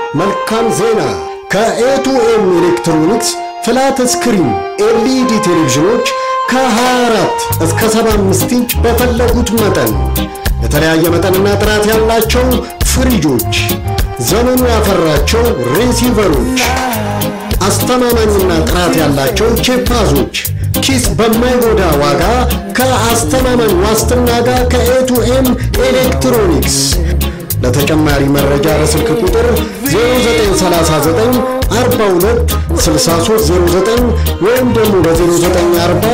መልካም ዜና! ከኤቱኤም ኤሌክትሮኒክስ ፍላት ስክሪን ኤልኢዲ ቴሌቪዥኖች ከ24 እስከ 75 ኢንች በፈለጉት መጠን የተለያየ መጠንና ጥራት ያላቸው ፍሪጆች፣ ዘመኑ ያፈራቸው ሬሲቨሮች፣ አስተማማኝና ጥራት ያላቸው ቼፓዞች ኪስ በማይጎዳ ዋጋ ከአስተማማኝ ዋስትና ጋር ከኤቱኤም ኤሌክትሮኒክስ ለተጨማሪ መረጃ በስልክ ቁጥር 0939 42 6309 ወይም ደግሞ በ0940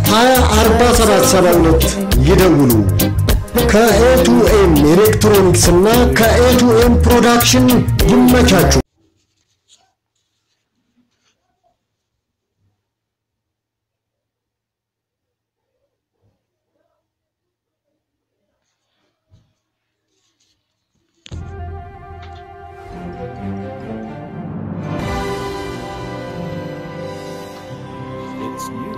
204772 ይደውሉ። ከኤቱኤም ኤሌክትሮኒክስ እና ከኤቱኤም ፕሮዳክሽን ይመቻቹ። It's new.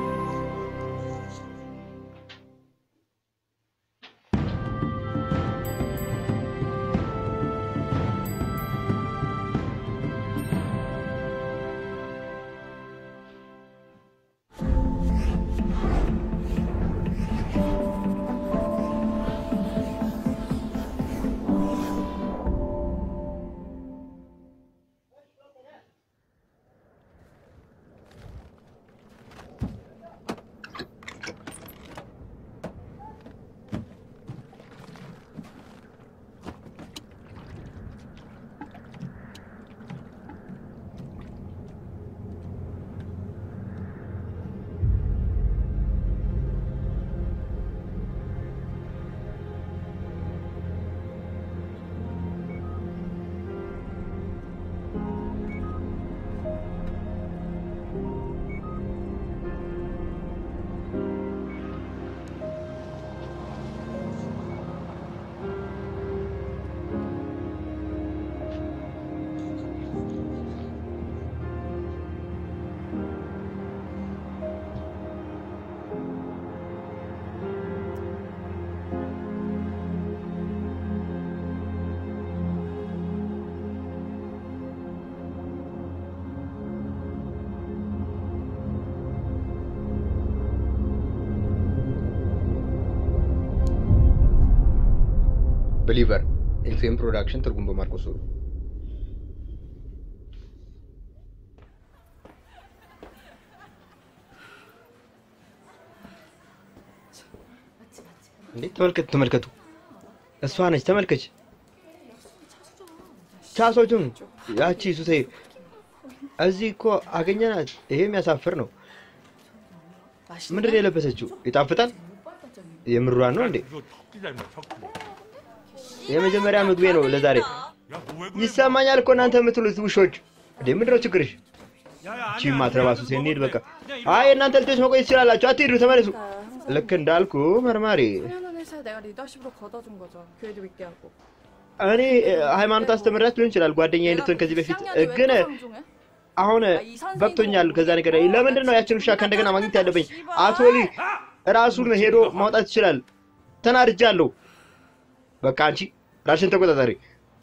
ብሊቨር ኤፍኤም ፕሮዳክሽን ትርጉም በማርቆስ ሱሩ እንዴ ተመልከቱ ተመልከቱ እሷ ነች ተመልከች ቻሶቹም ያቺ ሱሴ እዚህ እኮ አገኘናት ይሄ የሚያሳፍር ነው ምንድን ነው የለበሰችው ይጣፍጣል የምሯን ነው እንዴ የመጀመሪያ ምግቤ ነው ለዛሬ ይሰማኛል እኮ እናንተ የምትሉት ውሾች እንዴ ምንድነው ችግርሽ ቺ ማትረባ ሱሴ እንሂድ በቃ አይ እናንተ ልጆች መቆየት ትችላላችሁ አትሂዱ ተመለሱ ልክ እንዳልኩ መርማሪ 하는 회사에 내가 리더십으로 걷어준 거죠. 교회도 믿게 하고. እኔ እ, ሃይማኖት አስተምራት ሊሆን ይችላል ጓደኛ እንድትሆን ከዚህ በፊት እ, ግን አሁን በቅቶኛል ከዛ ነገር ለምንድን ነው ያችን ውሻ ከእንደገና ማግኘት ያለብኝ አቶ ሊ ራሱን ሄዶ ማውጣት ይችላል ተናድጃለሁ በቃ አንቺ ራሽን ተቆጣጠሪ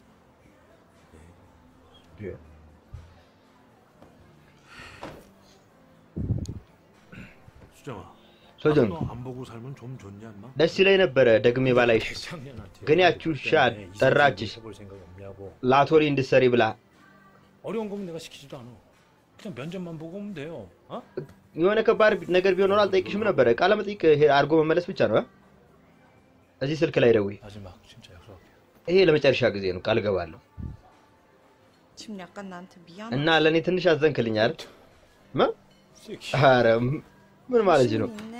수정아. 소정. 너안 보고 살면 좀 좋냐, 인마? ደስ ይለኝ ነበረ ደግሜ ባላይሽ 작년한테. ግን ያቺ ውሻ ጠራችሽ 해볼 생각이 없냐고. ላቶሪ እንድትሰሪ ብላ 어려운 거면 내가 시키지도 않아. 그냥 면접만 보고 오면 돼요. 어? የሆነ ከባድ ነገር ቢሆን ኖሮ አልጠይቅሽም ነበረ ቃለ መጠይቅ ሄ- አድርጎ መመለስ ብቻ ነው እ? እዚህ ስልክ ላይ ደውይ 마지막 진짜 약속할게. ይሄ ለመጨረሻ ጊዜ ነው ቃል ገባለሁ 지금 약간 나한테 미안. እና ለእኔ ትንሽ አዘንክልኝ አይደል ምን 섹시. ኧረ ምን ማለት ነው 있네.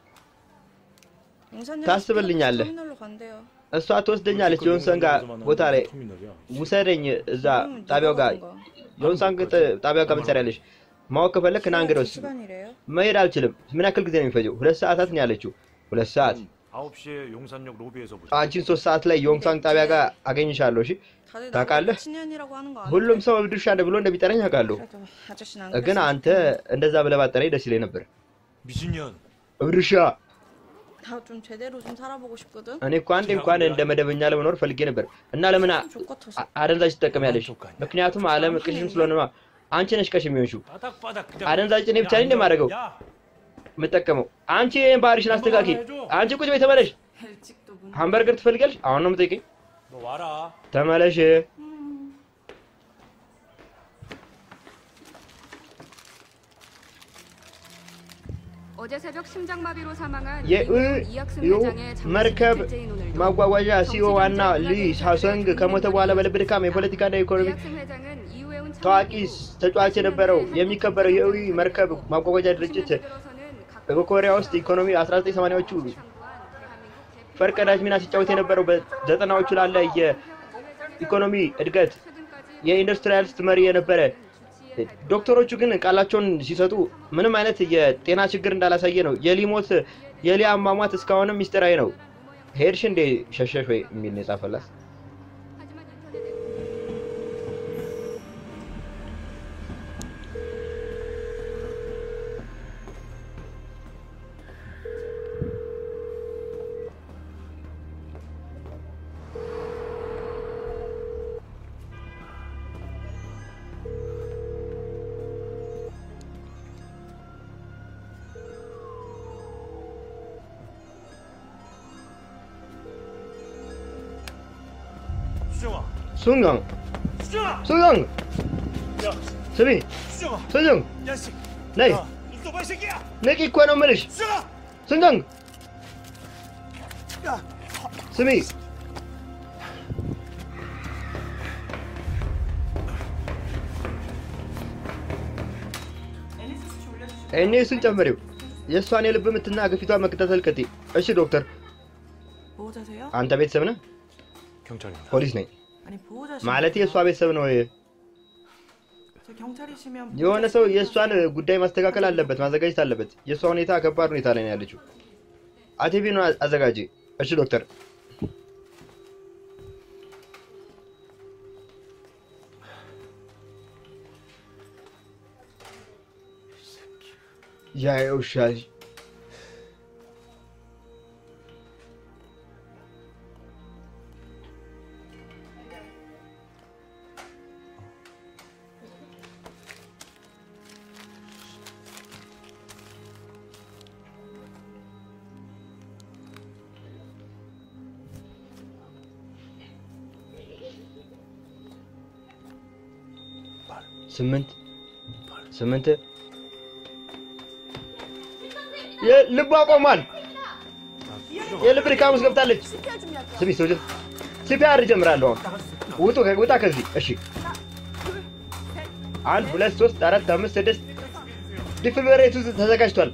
용산역 ታስብልኛለህ 터미널로 간대요. እሷ ትወስደኛለች የሆንሰን ጋር ቦታ ላይ 터미널이야. ውሰደኝ እዛ ጣቢያው ጋር የሆንሳን ጣቢያው ጋር ምን ትሰሪያለሽ ማወቅ ከፈለክ ና እንግዲህ ወስድ 시간이래요? መሄድ አልችልም ምን ያክል ጊዜ ነው የሚፈጀው ሁለት ሰዓታት ነው ያለችው ሁለት ሰዓት 9시에 용산역 로비에서 보자. አንቺን ሶስት ሰዓት ላይ የሆንሳንግ ጣቢያ ጋር አገኝሻለሁ እሺ 다들 ታውቃለህ? 나보고 친년이라고 하는 거 ሁሉም 아니야? ሰው ድርሻ ብሎ እንደሚጠራኝ አውቃለሁ 그래도 아저씨는 안 ግን 그랬으면 አንተ 좋겠네. እንደዛ ብለህ ባጠራኝ ደስ ይለኝ ነበር 미신년. እብድርሻ 나 좀 제대로 좀 살아보고 싶거든. እኔ እኮ አንዴ እንኳን እንደ መደበኛ ለመኖር ፈልጌ ነበር እና ለምን አ- 족 같아서. አ- አደንዛዥ ትጠቀሚያለሽ? ምክንያቱም ዓለም ቅሽም ስለሆነ ነዋ። አንቺ ነሽ ቀሽም የሆንሽው 바닥바닥 그냥 አደንዛዥ እኔ ብቻ ነኝ እንደማደርገው 야 የምጠቀመው። አንቺ ይህን ባህሪሽን አስተካኪ። አንቺ ቁጭ በይ ተመለሽ። 일찍도 문. ሃምበርገር ትፈልጋለሽ? አሁን ነው የምጠይቀኝ። 너 와라 ተመለሽ። 어제 새벽 심장마비로 사망한 የእ 이학승 ዩ 회장의 장례식 መርከብ 둘째인 오늘도 ማጓጓዣ ሲኦ ዋና ሊ ሳሶንግ ከሞተ በኋላ በልብ ድካም የፖለቲካና የኢኮኖሚ 이학승 회장은 이후에온 ታዋቂ ተጫዋች የነበረው የሚከበረው የእዊ መርከብ ማጓጓዣ ድርጅት በኮሪያ ውስጥ ኢኮኖሚ 1980ዎቹ ፈርቀዳጅ ሚና ሲጫወት የነበረው በዘጠናዎቹ ላለ የኢኮኖሚ እድገት የኢንዱስትሪያሊስት መሪ የነበረ ዶክተሮቹ ግን ቃላቸውን ሲሰጡ ምንም አይነት የጤና ችግር እንዳላሳየ ነው። የሊሞት የሊ አሟሟት እስካሁንም ሚስጥራዊ ነው። ሄድሽ እንዴ ሸሸሽ ወይ የሚል ነው የጻፈላት። 수정아 숭강 수정아 숭강 야 ስሚ 수정아 ሱዙንግ 야식 ነይ 야 눈떠봐 이 새끼야 ንቂ እኮ ነው የምልሽ 수정아 ሱንጋንግ 야 ስሚ እኔ እሱን ጨምሪው የእሷን የልብ ምትና ግፊቷን መከታተል ቀጥይ። እሺ ዶክተር፣ 보호자세요? አንተ ቤተሰብ ነህ? 경찰입니다 ፖሊስ ነኝ 아니 보호자시 ማለት የእሷ ቤተሰብ ነው። 저 경찰이시면 የሆነ ሰው የእሷን ጉዳይ ማስተካከል አለበት፣ ማዘጋጀት አለበት። የእሷ ሁኔታ ከባድ ሁኔታ ላይ ነው ያለችው። አቴቪን አዘጋጅ። እሺ ዶክተር። ያ ውሻ ስምንት ስምንት ልቧ ቆሟል። የልብ ድካም ውስጥ ገብታለች። ስሚ ሰው ሲፒአር ጀምራለሁ። አሁን ውጡ ከ- ውጣ ከዚህ እሺ። አንድ ሁለት ሶስት አራት አምስት ስድስት ዲፊብሬቱ ተዘጋጅቷል።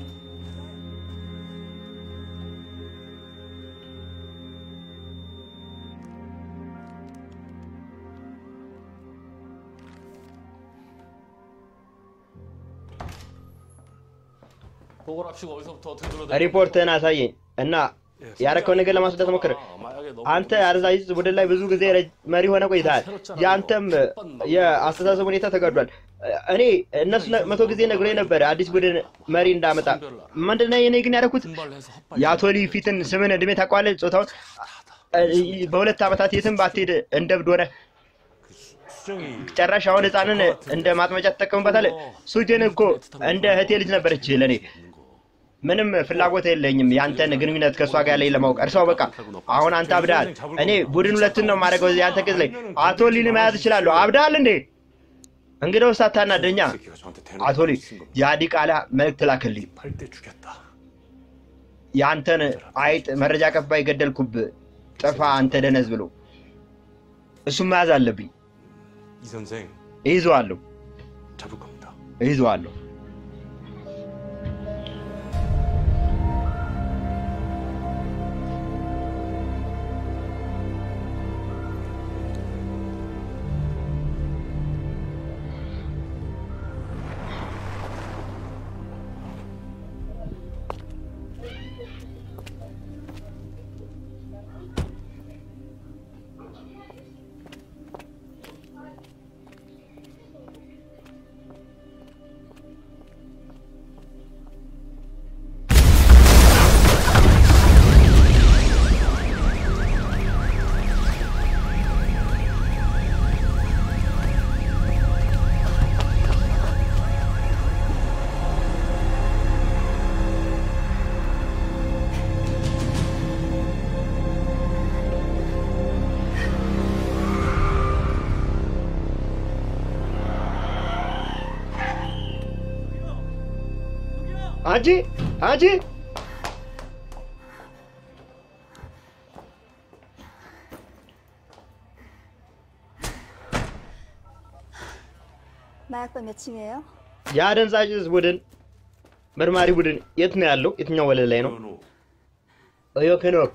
보고를 합시고 어디서부터 어떻게 들어야 ሪፖርትህን አሳየኝ እና ያረከውን ነገር ለማስረዳት ሞክር። አንተ አደንዛዥ ዕፅ ቡድን ላይ ብዙ ጊዜ ረጅ- መሪ ሆነ ቆይተሃል። የአንተም የአስተሳሰብ ሁኔታ ተጋዷል። እኔ እነሱ ነ- መቶ ጊዜ ነግሮ ነበረ አዲስ ቡድን መሪ እንዳመጣ። ምንድነው እኔ ግን ያደረኩት 분발해서 የአቶ ሊ ፊትን ስምን እድሜ ታውቀዋለህ? ጾታውን እ- በሁለት ዓመታት የትም ባትሄድ እንደ እብድ ሆነ 수정이 ጨራሽ አሁን ህፃንን እንደ ማጥመጫ ትጠቀምበታለህ። ሱጅን እኮ እንደ እህቴ ልጅ ነበረች ለእኔ። ምንም ፍላጎት የለኝም ያንተን ግንኙነት ከእሷ ጋር ላይ ለማወቅ። እርሷ በቃ አሁን አንተ አብዳል። እኔ ቡድን ሁለትን ነው የማደርገው ያንተ ቅጽ ላይ አቶ ሊን መያዝ እችላለሁ። አብዳል እንዴ? እንግዲህ ውስጥ አታናደኛ። 새끼가 저한테 አቶ ሊ የአዲቃላ መልእክት ላክልኝ። 팔때 죽였다 የአንተን አይጥ መረጃ ቀባይ ገደልኩብ ጥፋ አንተ ደነዝ ብሎ እሱም መያዝ አለብኝ። 이 선생 እይዘዋለሁ 잡을 겁니다 እይዘዋለሁ። አንቺ አንቺ 마약반 몇 층이에요? የአደንዛዥ ዕፅ ቡድን መርማሪ ቡድን የት ነው ያለው? የትኛው ወለል ላይ ነው? 연호, ዮክኖክ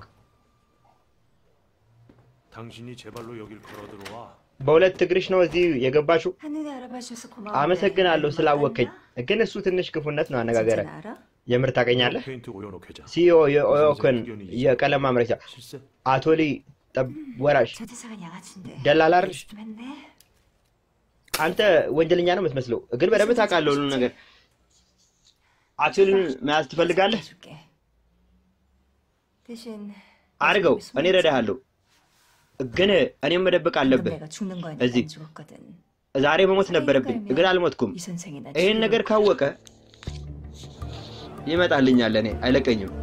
당신이 제 발로 여길 걸어 들어와. በሁለት እግርሽ ነው እዚህ የገባችው? 한눈에 알아봐 주셔서 고마워. አመሰግናለሁ ስላወከኝ። ግን እሱ ትንሽ ክፉነት ነው አነጋገረ። 알아? የምር ታገኛለህ? 페인트 오연옥 회장. ሲኦ የኦዮክን የቀለም ማምረቻ 실세? አቶ ሊ ጠብ ወራሽ 저 대사관 양아치인데. ደላላ አይደል? 좀 했네. አንተ ወንጀለኛ ነው የምትመስለው፣ ግን በደንብ ታውቃለህ ሁሉን ነገር። አቶ ሊን መያዝ ትፈልጋለህ? 줄게. 대신 አድርገው፣ እኔ እረዳሃለሁ። ግን እኔም መደበቅ አለብህ። 내가 죽는 거 아니까 እዚህ 안 죽었거든. ዛሬ መሞት ነበረብኝ፣ ግን አልሞትኩም። 이 선생이 나 ይህን 죽이려고 ነገር ካወቀ ይመጣልኛል፣ እኔ አይለቀኝም።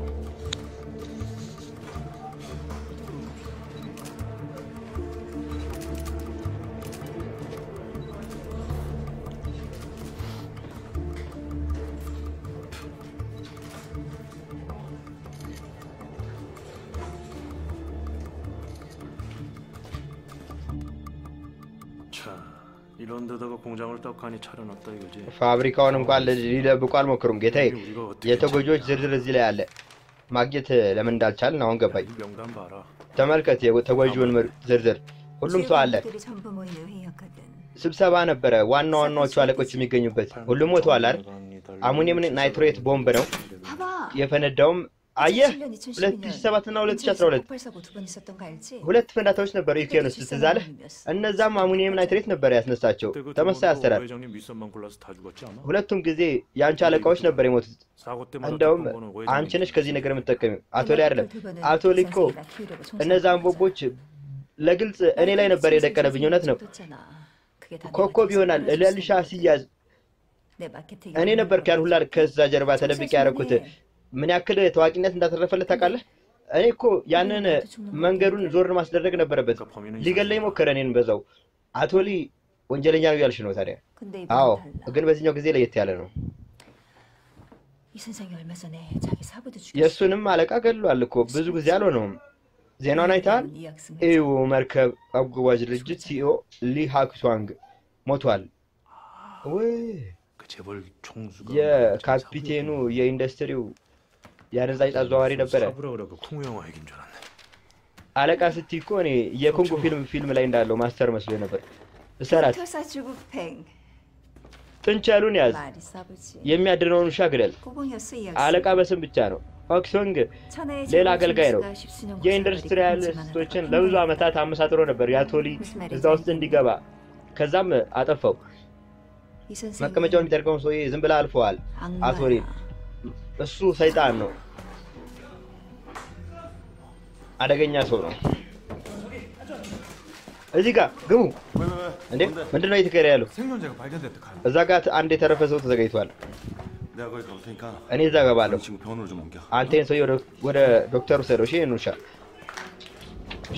차, 이런 데다가 공장을 떡하니 차려놨다 이거지. ፋብሪካውን እንኳን ሊደብቁ አልሞክሩም ጌታዬ። 우리가 어떻게 የተጎጂዎች ዝርዝር እዚህ ላይ አለ። ማግኘት ለምን እንዳልቻልን አሁን ገባኝ። 이 명단 봐라. ተመልከት የተጎጂውን ምር- ዝርዝር። ሁሉም ሰው አለ። 들이 전부 모이는 회의였거든. ስብሰባ ነበረ፣ ዋና ዋናዎቹ አለቆች የሚገኙበት። ሁሉም ሞተዋል አይደል? አሙኒየም ናይትሬት ቦምብ ነው 봐봐. የፈነዳውም። አየህ 2007 2007 እና 2012 폭발 사고 두 번 있었던 거 알지? ሁለት ፍንዳታዎች ነበሩ ዩክሬን ውስጥ ትዝ አለህ? እነዛም 아ሙኒየም ናይትሬት ነበር ያስነሳቸው። 그때 그 ተመሳሳይ 두 번도 አሰራር። 회장님 윗선만 골라서 다 죽었지 않아? ሁለቱም ጊዜ የአንቺ አለቃዎች ነበር የሞቱት። 사고 때마다 እንደውም 덮은 거는 አንቺ 회장님. ነሽ ከዚህ ነገር የምትጠቀሚው። አቶ ላይ አይደለም። አቶ ላይ እኮ እነዛን ቦምቦች ለግልጽ እኔ ላይ ነበር የደቀነብኝ። እውነት ነው። ኮከብ ይሆናል ለልሻ ሲያዝ እኔ ነበር ያን ሁላ ከዛ ጀርባ ተደብቄ ያደረኩት። ምን ያክል ታዋቂነት እንዳተረፈለት ታውቃለህ? እኔ እኮ ያንን መንገዱን ዞር ማስደረግ ነበረበት። 그러니까 범인은 ሊገለኝ ሞከረ እኔን በዛው። አቶ ሊ ወንጀለኛ ነው ያልሽ ነው ታዲያ? 근데 አዎ፣ 이번엔 달라. ግን በዚህኛው ጊዜ ለየት ያለ ነው። 이 선생이 얼마 전에 자기 사부도 죽였어. የእሱንም አለቃ ገድሏል እኮ ብዙ ጊዜ አልሆነውም። ዜናውን አይተሃል? 이 학생 ኢዩ መርከብ አጓጓዥ ድርጅት ሲኦ ሊ ሃክሷንግ ሞቷል። ወይ 그 재벌 총수가 የካፒቴኑ የኢንዱስትሪው የአደንዛዥ ዕፅ አዘዋዋሪ ነበረ። 사부라 그래 그 쿵우 영화 얘긴 줄 알았네. አለቃ ስትይ እኮ እኔ የኮንጎ ፊልም ፊልም ላይ እንዳለው ማስተር መስሎ ነበር። እሰራት 토사 주부팽 ጥንቸሉን ያዝ፣ 말이 싸부지. የሚያድነውን ውሻ ግደል። 꼬봉이었어 이 አለቃ 학생. በስም ብቻ ነው። ሆክሶንግ 천하의 ሌላ 재벌 አገልጋይ ነው። 총수가 십수년 고생을 የኢንዱስትሪያሊስቶችን 했지만 ለብዙ 하다가 ዓመታት አመሳጥሮ ነበር የአቶሊ እዛ ውስጥ እንዲገባ። ከዛም አጠፋው። 이 선생이 መቀመጫውን የሚጠርቀውን ሰውዬ ዝም ብላ አልፈዋል። አቶሊ 악마야. እሱ ሰይጣን ነው፣ አደገኛ ሰው ነው። እዚህ ጋር ግቡ። እንዴ ምንድን ነው እየተካሄደ ያለው? 생존자가 발견됐다 카야. እዛ ጋር አንድ የተረፈ ሰው ተዘጋጅቷል። 내가 거기 가볼 테니까 እኔ እዛ ገባለሁ። 이 친구 병원으로 좀 옮겨. አንተ ይህን ሰውዬ ወደ- ወደ ዶክተሩ ሰደው። እሺ ይህን ውሻ እሺ።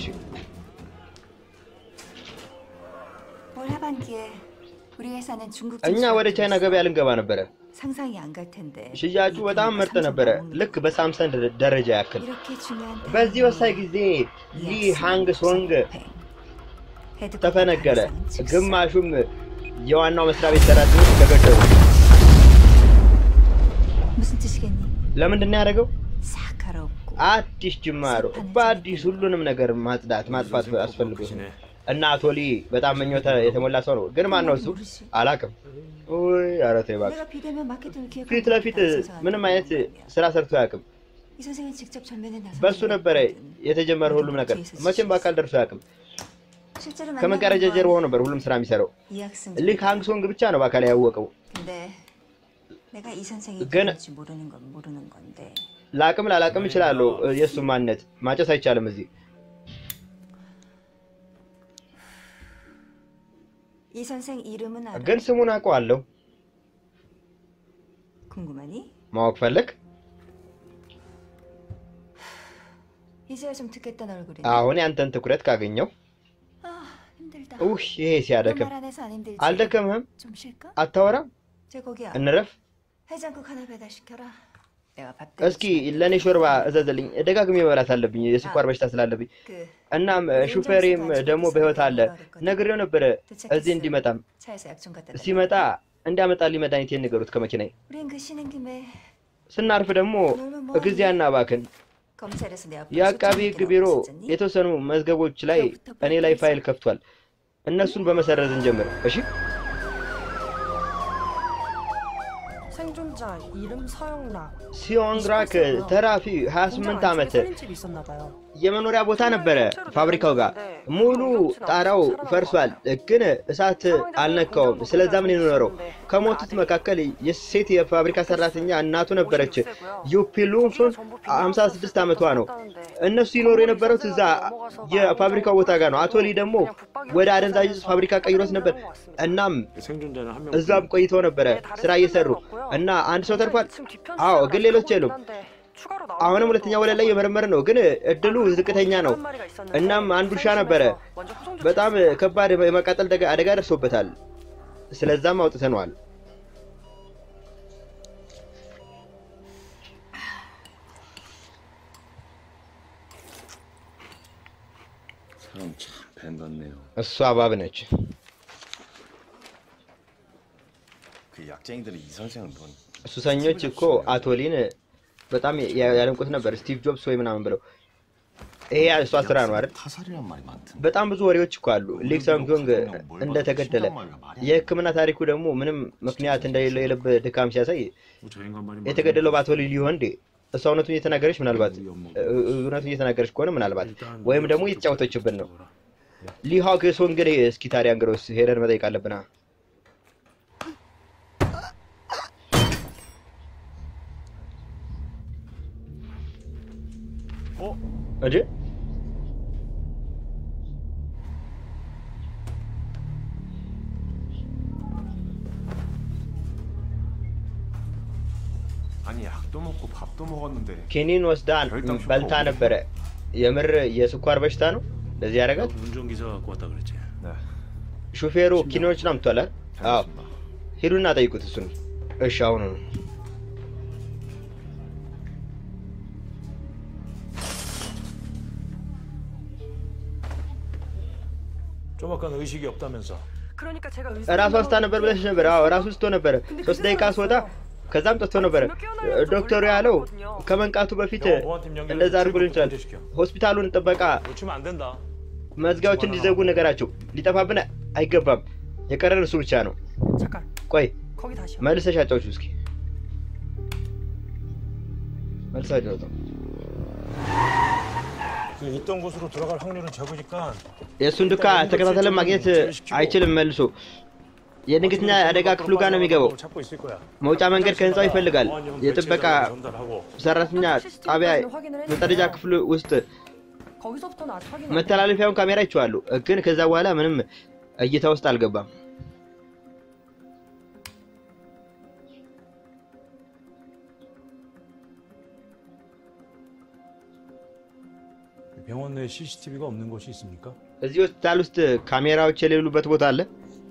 올 하반기에 우리 회사는 중국 እኛ ወደ ቻይና ገበያ ልንገባ ነበረ። 상상이 안 갈 텐데 ሽያጩ በጣም ምርጥ ነበረ፣ ልክ በሳምሰንግ ደረጃ ያክል። 이렇게 중요한 በዚህ ወሳኝ ጊዜ ሊ ሃንግ ሶንግ ተፈነገለ። ግማሹም የዋናው መስሪያ ቤት ሰራተኞች ተገደሉ። 무슨 뜻이겠니? ለምንድን ነው ያደረገው? 싹 갈아엎고 አዲስ ጅማሮ፣ በአዲስ ሁሉንም ነገር ማጽዳት ማጥፋት አስፈልጎት ነው። እና አቶ ሊ በጣም ምኞት የተሞላ ሰው ነው። ግን ማን ነው እሱ? አላውቅም። ውይ ኧረ ተይ እባክህ። 내가 비대면 마케팅을 기획하고 ፊት ለፊት 있다는 ምንም 생각을 አይነት 했는데 ስራ ሰርቶ አያውቅም። 이 선생은 직접 전면에 나서 በሱ ነበረ የተጀመረ ሁሉም ነገር። መቼም በአካል ደርሶ አያውቅም። 실제로 ከመጋረጃ 만나본 ጀርባ 건 ሆኖ ነበር ሁሉም ስራ የሚሰራው። 이 학생 ሊ ሃንግ ሶንግ ብቻ ነው በአካል ያወቀው። 근데 내가 이 선생이 ግን- 누군지 모르는 건 모르는 건데 ላቅም ላላቅም እችላለሁ የእሱ ማንነት ማጨስ አይቻልም እዚህ 이 선생 이름은 알아? ግን ስሙን አውቀዋለሁ። 궁금하니? ማወቅ ፈለግ? 이제야 좀 듣겠다는 얼굴이네 አሁን ያንተን ትኩረት ካገኘው 아 힘들다 ውህ ይሄ ሲያደክም 말 안해서 안 힘들지? አልደከምህም? 좀 쉴까? አታወራም? 제 거기야 እንረፍ። 해장국 하나 배달시켜라. 내가 밥 እስኪ ለእኔ ሾርባ እዘዝልኝ፣ ደጋግሜ መብላት አለብኝ የስኳር በሽታ ስላለብኝ። 그 እናም ሹፌሬም ደግሞ በህይወት አለ። ነግሬው ነበረ እዚህ እንዲመጣም 차에서 약 좀 갖다 대. ሲመጣ እንዲያመጣልኝ መድኃኒቴን ንገሩት ከመኪናዬ። 우린 그 쉬는 김에 ስናርፍ ደግሞ ጊዜ አናባክን። 검찰에서 내 앞으로 የአቃቢ 소장할 ህግ 때가 ቢሮ 없었잖니? የተወሰኑ መዝገቦች ላይ እኔ ላይ ፋይል ከፍቷል። እነሱን በመሰረዝ እንጀምር። እሺ 생존자 이름 서영락. ሲዮንግራክ ተራፊ 28 ዓመት 살인집이 있었나 봐요. የመኖሪያ ቦታ ነበረ ፋብሪካው ጋር ሙሉ ጣራው ፈርሷል፣ ግን እሳት አልነካውም። ስለዛ ምን የኖረው ከሞቱት መካከል የሴት የፋብሪካ ሰራተኛ እናቱ ነበረች። ዩፒሉንሱን 56 ዓመቷ ነው። እነሱ ይኖሩ የነበረው እዛ የፋብሪካው ቦታ ጋር ነው። አቶ ሊ ደግሞ ወደ አደንዛዥ ዕፅ ፋብሪካ ቀይሮት ነበር። እናም 생존자는 한 명. እዛም ቆይተው ነበረ ስራ እየሰሩ እና አንድ ሰው ተርፏል። አዎ፣ ግን ሌሎች የሉም። አሁንም ሁለተኛ ወለል ላይ የመረመረ ነው፣ ግን እድሉ ዝቅተኛ ነው። እናም አንድ ውሻ ነበረ። በጣም ከባድ የመቃጠል ደጋ- አደጋ ደርሶበታል። ስለዛም አውጥተነዋል። 사람 참 밴같네요. እሷ እባብ ነች። 그 약쟁이들이 이 선생을 본 ሱሰኞች እኮ አቶ ሊን በጣም ያ- ያደንቁት ነበር። ስቲቭ ጆብስ ወይ ምናምን ብለው ይሄ እሷ ስራ ነው አይደል? 타살이란 말이 많던데. በጣም ብዙ ወሬዎች እኮ አሉ። ሊ ሰንግ እንደተገደለ የሕክምና ታሪኩ ደግሞ ምንም ምክንያት እንደሌለው የልብ ድካም ሲያሳይ 뭐 저 인간 말이 የተገደለው በአቶ ሊ ሊሆን እንዴ? እሷ እውነቱን እየተናገረች ምናልባት እ- እውነቱን እየተናገረች ከሆነ ምናልባት ወይም ደግሞ እየተጫወተችብን ነው። ሊሃክ ሶንግን እስኪ ታዲያ እንግዲህ ሄደን መጠየቅ አለብና እንጂ 아니 약도 먹고 밥도 먹었는데 ኪኒን ወስዳ በልታ ነበረ። የምር የስኳር በሽታ ነው ለዚህ ያደረጋት። 운전기사 갖고 왔다 그랬지. 네. ሹፌሩ ኪኒኖችን አምጥቷል አይደል? አዎ 알겠습니다. ሂዱና ጠይቁት እሱን። እሺ አሁኑ ነው። 좀 아까 의식이 없다면서. 그러니까 제가 ራሷ ስታ ነበር ብለሽ ነበር። አዎ ራሱ ስቶ ነበረ። ሶስት ደቂቃ ስወጣ ከዛም ጠጥቶ ነበረ። ዶክተሩ ያለው ከመንቃቱ በፊት እንደዛ አድርጎልን ይችላል። ሆስፒታሉን ጥበቃ 놓치면 안 된다. መዝጊያዎች እንዲዘጉ ነገራቸው። ሊጠፋብን አይገባም። የቀረን እሱ ብቻ ነው። 잠깐 ቆይ 거기 다시요. መልሰሽ አጫውቹ እስኪ መልሰሽ አጫውቹ። 그 있던 곳으로 들어갈 확률은 적으니까 የእሱን ዱካ ተከታተለን ማግኘት አይችልም። መልሶ የድንገተኛ አደጋ ክፍሉ ጋር ነው የሚገባው። 찾고 있을 거야. መውጫ መንገድ ከህንፃው ይፈልጋል። የጥበቃ 전달하고 ሰራተኛ ጣቢያ መጠረጃ ክፍል ውስጥ 거기서부터는 아직 확인 안 መተላለፊያውን ካሜራ ይችዋሉ፣ ግን ከዛ በኋላ ምንም እይታ ውስጥ አልገባም። 병원 내에 CCTV가 없는 곳이 있습니까? እዚህ ሆስፒታል ውስጥ ካሜራዎች የሌሉበት ቦታ አለ።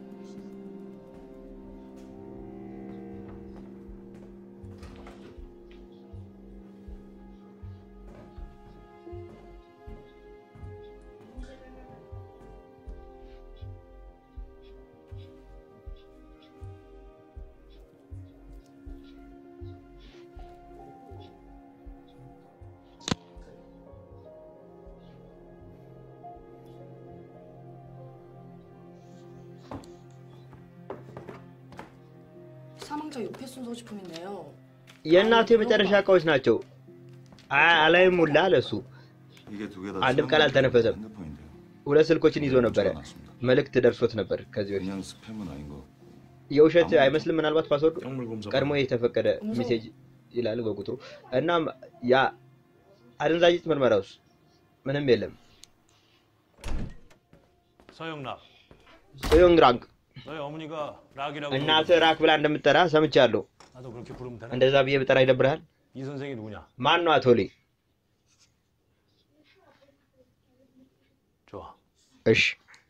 사망자 요패순 소지품인데요. የእናቱ የመጨረሻ እቃዎች ናቸው። አ- አላይም ሙላ ለሱ 이게 두 개 다 አንድም ቃል አልተነፈሰም። 핸드폰인데요. ሁለት ስልኮችን ይዞ ነበረ። መልእክት ደርሶት ነበር ከዚህ በፊት 그냥 스팸은 아닌 거. የውሸት አይመስልም። ምናልባት ፓስወርዱ 약물 검사. ቀድሞ የተፈቀደ ሜሴጅ ይላል በቁጥሩ። እናም ያ አደንዛዥ ዕፅ ምርመራ ውስጥ ምንም የለም። 서영락. ጽዮንግራንግ 너희 어머니가 락이라고. እናት ራክ ብላ እንደምጠራ ሰምቻለሁ። 나도 그렇게 부르면 되나? እንደዛ ብዬ ብጠራ ይደብርሃል? 이 선생이 누구냐? ማን ነው አቶ ሊ? 좋아. እሺ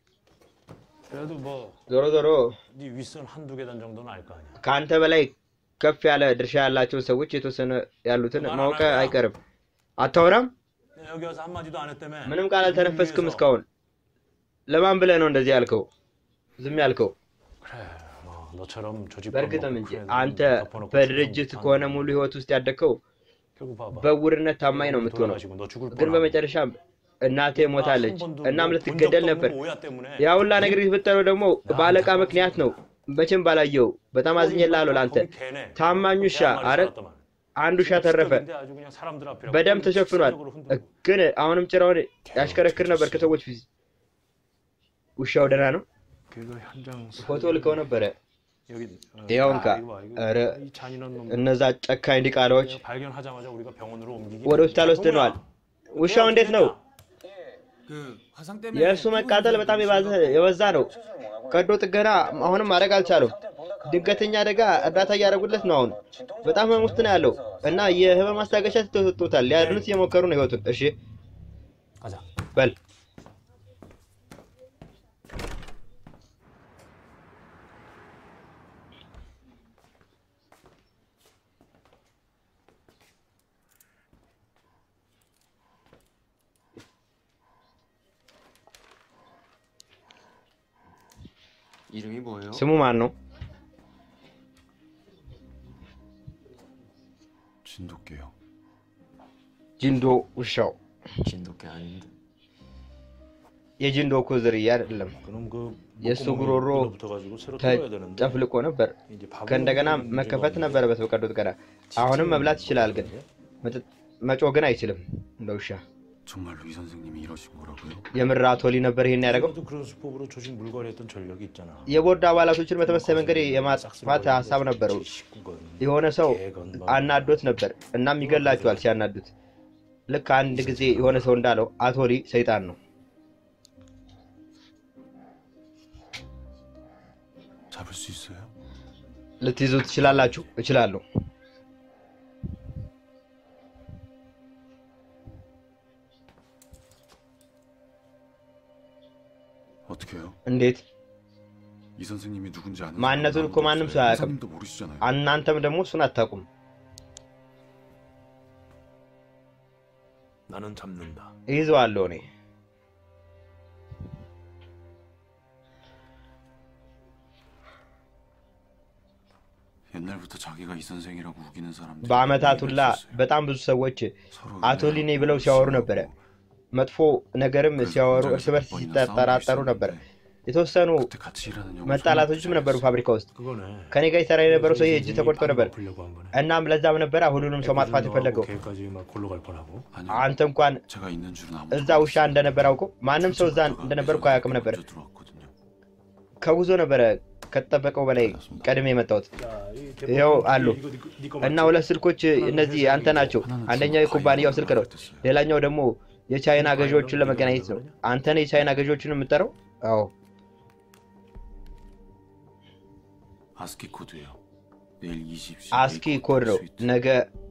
그래도 뭐 네 ዞሮ ዞሮ 윗선 한두 계단 정도는 알 거 아니야. ከአንተ በላይ ከፍ ያለ ድርሻ ያላቸው ሰዎች የተወሰነ ያሉትን ማወቅ አይቀርም። አታወራም? 여기 와서 한마디도 안 했다며. ምንም ቃል አልተነፈስክም እስካሁን። ለማን ብለህ ነው እንደዚህ ያልከው? ዝም ያልከው? 그래, 뭐 너처럼 조직 በእርግጥም እንጂ አንተ በድርጅት ከሆነ ሙሉ ህይወት ውስጥ ያደግከው 결국 봐봐. በውርነት ታማኝ ነው የምትሆነው። 돌아가시고 너 죽을 ግን 뻔하고. በመጨረሻም እናቴ ሞታለች፣ 한 번도 እናም 뭐 ልትገደል 본 적도 ነበር። 없는 오야 때문에. ያ ሁላ ነገር የተፈጠረው ደግሞ በአለቃ ምክንያት ነው። መቼም ባላየው በጣም አዝኜልሃለሁ ለአንተ። 거기 걔네. ታማኝ ውሻ 내 말이 አረ 살았더만. አንድ ውሻ ተረፈ። 근데 아주 그냥 사람들 앞이라고 በደም ተሸፍኗል። 습관적으로 흔들고. ግን አሁንም ጭራውን ያሽከረክር ነበር ከሰዎች ፊት። ውሻው ደህና ነው። 그거 현장 ፎቶ ልከው ነበረ። 여기 어, ይኸው 아, እንካ። 이거 봐, 이거. ኧረ 이 잔인한 놈. እነዛ ጨካኝ ዲቃላዎች 발견하자마자 우리가 병원으로 옮기기. ወደ ሆስፒታል ወስደነዋል። ውሻው እንዴት ነው? የእሱ መቃጠል በጣም የባዘ- የበዛ ነው። ቀዶ ጥገና አሁንም ማድረግ አልቻሉም። ድንገተኛ አደጋ እርዳታ እያደረጉለት ነው። አሁን በጣም ህመም ውስጥ ነው ያለው እና የህመም ማስታገሻ ተሰጥቶታል። ሊያድኑት እየሞከሩ ነው ህይወቱን። እሺ 가자. በል 이름이 뭐예요? ስሙ ማን ነው? 진돗개요. ጂንዶ ውሻው። 진돗개 아닌데. የጂንዶ እኮ ዝርያ አይደለም። 그럼 그 የእሱ 목구멍이 ጉሮሮ 눌러붙어가지고 새로 뚫어야 되는데 ተጨፍልቆ ነበር። 이제 밥을 ከእንደገና 먹는 문제가 መከፈት 없는데. ነበረበት በቀዶ ጥገና። አሁንም መብላት ይችላል፣ ግን መጠጥ- መጮህ ግን አይችልም እንደ ውሻ። 정말로 이 선생님이 이러신 거라고요? የምር አቶ ሊ ነበር ይሄን ያደረገው። 그래도 그런 수법으로 조직 물갈이했던 전력이 있잖아. የቦርድ አባላቶችን በተመሳሳይ መንገድ የማጥፋት ሀሳብ ነበረው። የሆነ ሰው አናዶት ነበር፣ እናም ይገላቸዋል ሲያናዱት። ልክ አንድ ጊዜ የሆነ ሰው እንዳለው አቶ ሊ ሰይጣን ነው። 잡을 수 있어요? ልትይዙ ትችላላችሁ? እችላለሁ። 어떻게요? እንዴት? 이 선생님이 누군지 아는 ማንነቱን 사람도 እኮ ማንም 없어요. ሰው አያውቅም። 선생님도 모르시잖아요. እናንተም ደግሞ እሱን አታውቁም። 나는 잡는다. ይይዘዋለሁ እኔ። 옛날부터 자기가 이 선생이라고 우기는 사람들 በአመታት ሁላ በጣም ብዙ ሰዎች አቶ ሊ ነኝ ብለው ሲያወሩ ነበረ። መጥፎ ነገርም ሲያወሩ እርስ በርስ ሲጠራጠሩ ነበር። የተወሰኑ 같이 일하는 영어 መጣላቶችም ነበሩ ፋብሪካ ውስጥ። 그거네. ከኔ ጋር ይሰራ የነበረው ሰው እጅ ተቆርጦ ነበር። 보려고 한 거네. እናም ለዛም ነበረ ሁሉንም ሰው ማጥፋት የፈለገው። 걔까지 막 골로 갈 뻔하고. 아니요. አንተ እንኳን 제가 있는 줄은 아무도 እዛ ውሻ እንደነበር አውቆ ማንም ሰው እዛ እንደነበር እኮ አያውቅም ነበር። 먼저 들어왔거든요. ከጉዞ ነበረ ከተጠበቀው በላይ ቀድሜ የመጣሁት። 자, 이 ይኸው 대법원 አሉ 이거 네 거- 네 거 እና 맞지? ሁለት ስልኮች እነዚህ አንተ ናቸው። አንደኛው የኩባንያው ስልክ ነው፣ ሌላኛው ደግሞ የቻይና ገዢዎችን ለመገናኘት ነው። አንተ ነህ የቻይና ገዢዎችን የምጠራው? አዎ። 아스키 코드예요. 내일 20시 አስኪ ኮድ ነው። ነገ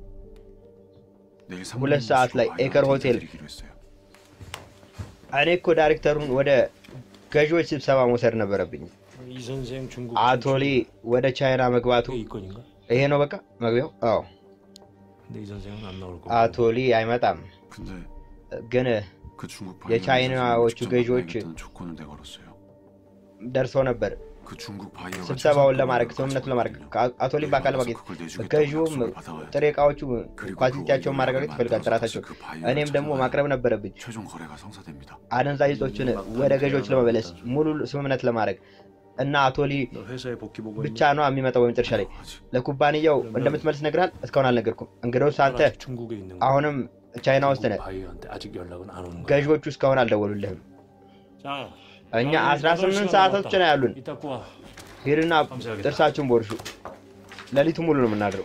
내일 ሁለት ሰዓት ላይ ኤከር ሆቴል 드리기로 했어요. እኔ እኮ ዳይሬክተሩን ወደ ገዢዎች ስብሰባ መውሰድ ነበረብኝ። 이 선생 중국 አቶ ሊ ወደ ቻይና መግባቱ 이게 이건인가? ይሄ ነው በቃ መግቢያው። 아ዎ 근데 이 선생은 안 나올 거고. አቶ ሊ አይመጣም፣ 근데 ግን 그 중국 የቻይናዎቹ ገዢዎች 조건을 내걸었어요. ደርሰው ነበር 그 중국 바이어가 ስብሰባውን ለማድረግ ስምምነቱን ለማድረግ አቶ ሊ በአካል ማግኘት ገዢውም ጥሬ እቃዎቹ ኳሊቲያቸውን ማረጋገጥ ይፈልጋል፣ ጥራታቸው። እኔም ደግሞ ማቅረብ ነበረብኝ 최종 거래가 성사됩니다. አደንዛዥ እጾችን ወደ ገዢዎች ለመመለስ ሙሉ ስምምነት ለማድረግ እና አቶ ሊ 너 회사에 복귀 보고 ብቻ ነው የሚመጣው በመጨረሻ ላይ ለኩባንያው እንደምትመልስ ነግራል። እስካሁን አልነገርኩም። እንግዲያውስ አንተ 아직 중국에 있는 거. አሁንም ቻይና ውስጥ ነህ። 바이오한테 아직 연락은 안 오는 거야. ገዢዎቹ እስካሁን አልደወሉልህም። 자, እኛ 18 ሰዓቶች ነው ያሉን። 이따 꾸와. ሂድና ጥርሳችሁን ቦርሹ። ሌሊቱ ሙሉ ነው የምናድረው።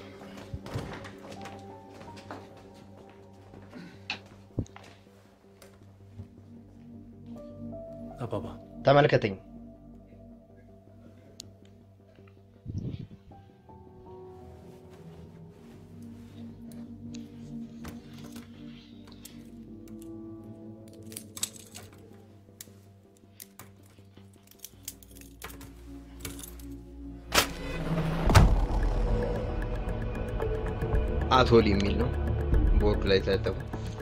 나 봐봐. ተመልከተኝ። አቶሊ የሚል ነው ቦርዱ ላይ የተለጠፈው።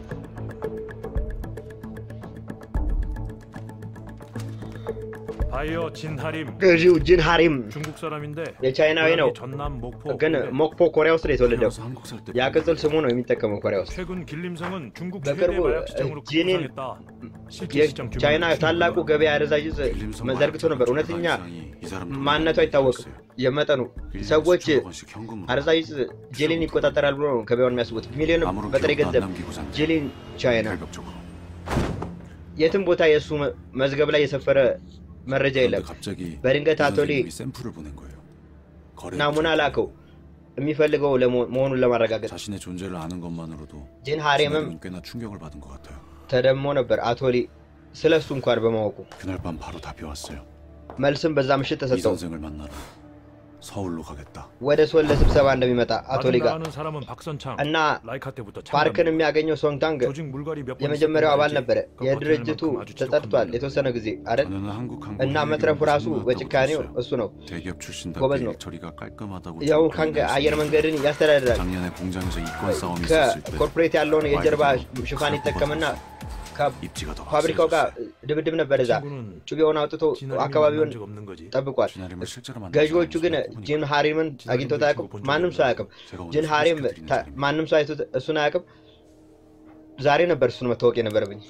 바이어 진하림 ገዢው ጂን ሃሪም 중국 사람인데 የቻይናዊ ነው፣ 고향이 전남 목포 ግን 근데 ሞክፖ ኮሪያ ውስጥ ነው የተወለደው። 태어나서 한국 살때 ያ ቅጽል ስሙ ነው የሚጠቀመው ኮሪያ ውስጥ። 최근 길림성은 중국 በቅርቡ 최대 마약 시장으로 ጂኒን 급부상했다. 실제 시장 የቻይና 규모는 ታላቁ 중국보다 ገበያ አደንዛዥ ዕፅ መዘርግቶ ነበር። እውነተኛ ማንነቱ አይታወቅም። የመጠኑ ሰዎች አደንዛዥ ዕፅ ጄሊን ይቆጣጠራል ብሎ ነው ገበያውን የሚያስቡት። ሚሊዮን በጥሬ ገንዘብ ጄሊን ቻይና 결격적으로 የትም ቦታ የእሱ መ- መዝገብ ላይ የሰፈረ መረጃ የለም። 갑자기 በድንገት አቶሊ 샘플을 보낸 거예요. 거래 ናሙና ላከው የሚፈልገው ለመሆ- መሆኑን ለማረጋገጥ። 자신의 존재를 아는 것만으로도 ጂን ሃሪምም 진아림은 꽤나 충격을 받은 것 같아요. ተደሞ ነበር አቶሊ ስለ እሱ እንኳን በማወቁ። 그날 밤 바로 답이 왔어요. መልስም በዛ ምሽት 이 ተሰጠው። 선생을 만나러 서울로 가겠다. ወደ ሶል ለስብሰባ እንደሚመጣ አቶሊ 나를 ጋር 아는 사람은 박선창 እና 라이카 때부터 ፓርክን 참가합니다. የሚያገኘው ሶንግታንግ 조직 물갈이 몇 번 የመጀመሪያው አባል 있었던 ነበረ። 알지? 그 የድርጅቱ 버티는 만큼 아주 ተጠርቷል 지독합니다. የተወሰነ ጊዜ አይደል? 저는 한국 항공 እና መትረፉ ራሱ በጭካኔው እሱ ነው። 대기업 출신답게 ጎበዝ ነው። 처리가 깔끔하다고 ያው 좀 ካንግ 표현할 수 አየር 있는 መንገድን ያስተዳድራል። 작년에 공장에서 이권 싸움이 있었을 때 ከኮርፖሬት ያለውን የጀርባ ሽፋን ይጠቀምና 입지가 더 ከፋብሪካው ጋር ድብድብ ነበር እዛ። 친구는 ጩቤውን አውጥቶ 진아림을 አካባቢውን 만난 적 없는 거지. ጠብቋል። 진아림을 실제로 만난 ገዢዎቹ 사람이 ግን 있었다고 ጂን 보니까 ሃሪምን አግኝቶት አያውቅም። ማንም ሰው አያውቅም። 제가 오늘 ጂን ሃሪም 소개시켜드리는 ታ- 사람입니다. ማንም ሰው አይቶት እሱን አያውቅም። ዛሬ ነበር እሱን መታወቅ የነበረብኝ።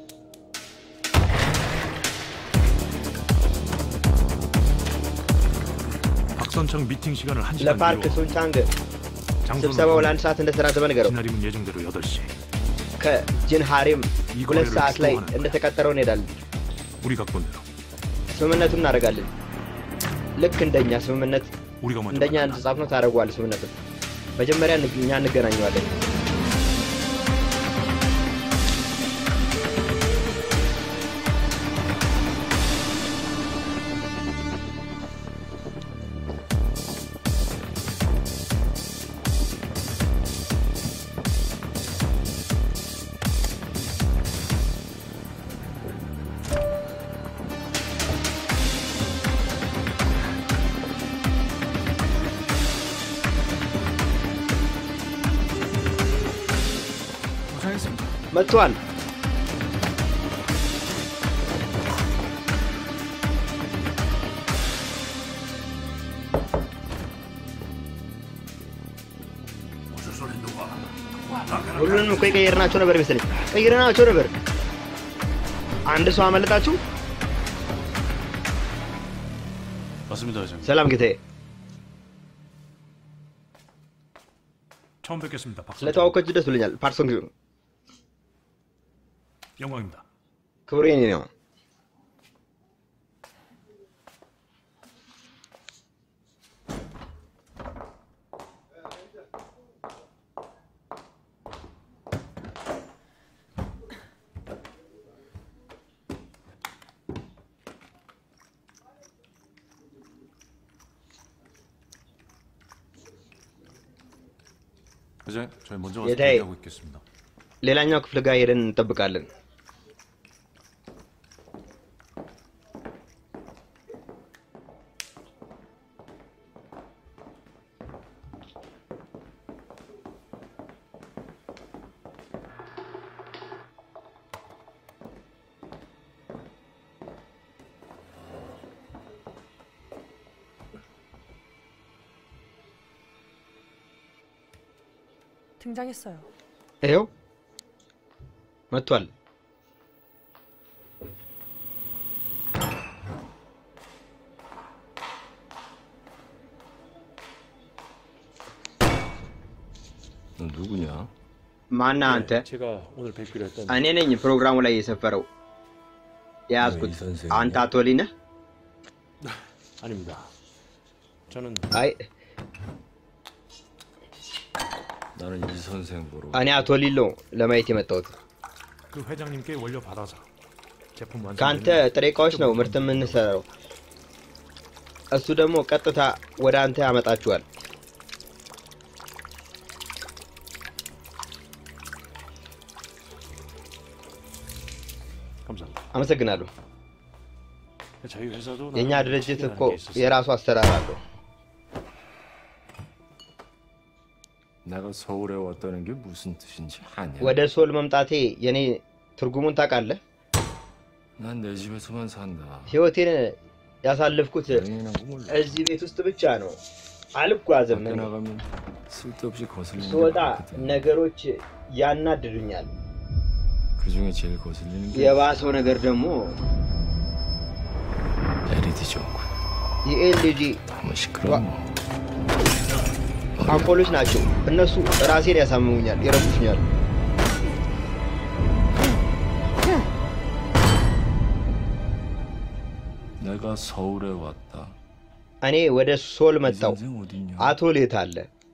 박선창 미팅 시간을 한 시간 ለፓርክ 뒤로 ሱንቻንግ 장소는 ስብሰባው ለአንድ ሰዓት እንደተራዘመ ንገረው። 진아림은 예정대로 8시 ከጂን ሃሪም ሁለት ሰዓት ላይ እንደተቀጠረው እንሄዳለን። 우리 각본대로 ስምምነቱን እናደርጋለን። ልክ እንደኛ ስምምነት 우리가 먼저 እንደኛ 만나자. እንደተጻፍነው ታደርገዋለህ ስምምነቱን። መጀመሪያ እን- እኛ እንገናኘዋለን። 고생했습니다. መጥቷል። ሁሉንም እኮ የቀየርናቸው ነበር መሰለኝ። ቀይረናቸው ነበር። አንድ ሰው አመለጣችሁ። 맞습니다, 회장님. ሰላም ጌታዬ፣ 처음 뵙겠습니다. 박선창. ስለተዋወቃችሁ ደስ ብሎኛል። ፓርሶን ጊዜ 영광입니다. ክብሩ የኔ ነው። 회장님, 저희 먼저 가서 예다이. 대기하고 있겠습니다. ሌላኛው ክፍል ጋር ሄደን እንጠብቃለን። 등장했어요. ይኸው መጥቷል። 너 누구냐? ማና አንተ? 제가 오늘 뵙기로 했던 እኔ ነኝ ፕሮግራሙ ላይ የሰፈረው የያዝኩት። አንተ አቶ ሊ ነህ? 아닙니다. 저는 አይ 나는 이 선생 보러 እኔ አቶ ሊሎ ለማየት የመጣሁት 그 회장님께 원료 받아서 제품 ከአንተ 완성. ጥሬ እቃዎች ነው ምርት የምንሰራው። እሱ ደግሞ ቀጥታ ወደ አንተ ያመጣችኋል። 감사합니다. አመሰግናለሁ። 저희 회사도 የእኛ 나름 ድርጅት 특이한 እኮ 게 있었어요. የራሱ አሰራር አለው። 내가 서울에 왔다는 게 무슨 뜻인지 아냐? ወደ ሶል መምጣቴ የኔ ትርጉሙን ታውቃለህ? 난 내 집에서만 산다. ህይወቴን ያሳለፍኩት 여행이나 몰라. እዚህ ቤት ውስጥ ብቻ ነው። አልጓዝም። 밖에 እኔ 나가면 쓸데없이 거슬리는 게 ስወጣ 많거든. ነገሮች ያናድዱኛል። 그 중에 제일 거슬리는 게 የባሰው ነገር ደግሞ LED 전구. የኤልጂ 너무 시끄러워. አምፖሎች ናቸው። እነሱ ራሴን ያሳምሙኛል፣ ይረብሹኛል። 내가 서울에 왔다. እኔ ወደ ሶል 이 መጣው። 선생 어딨냐? አቶ ሌት አለ።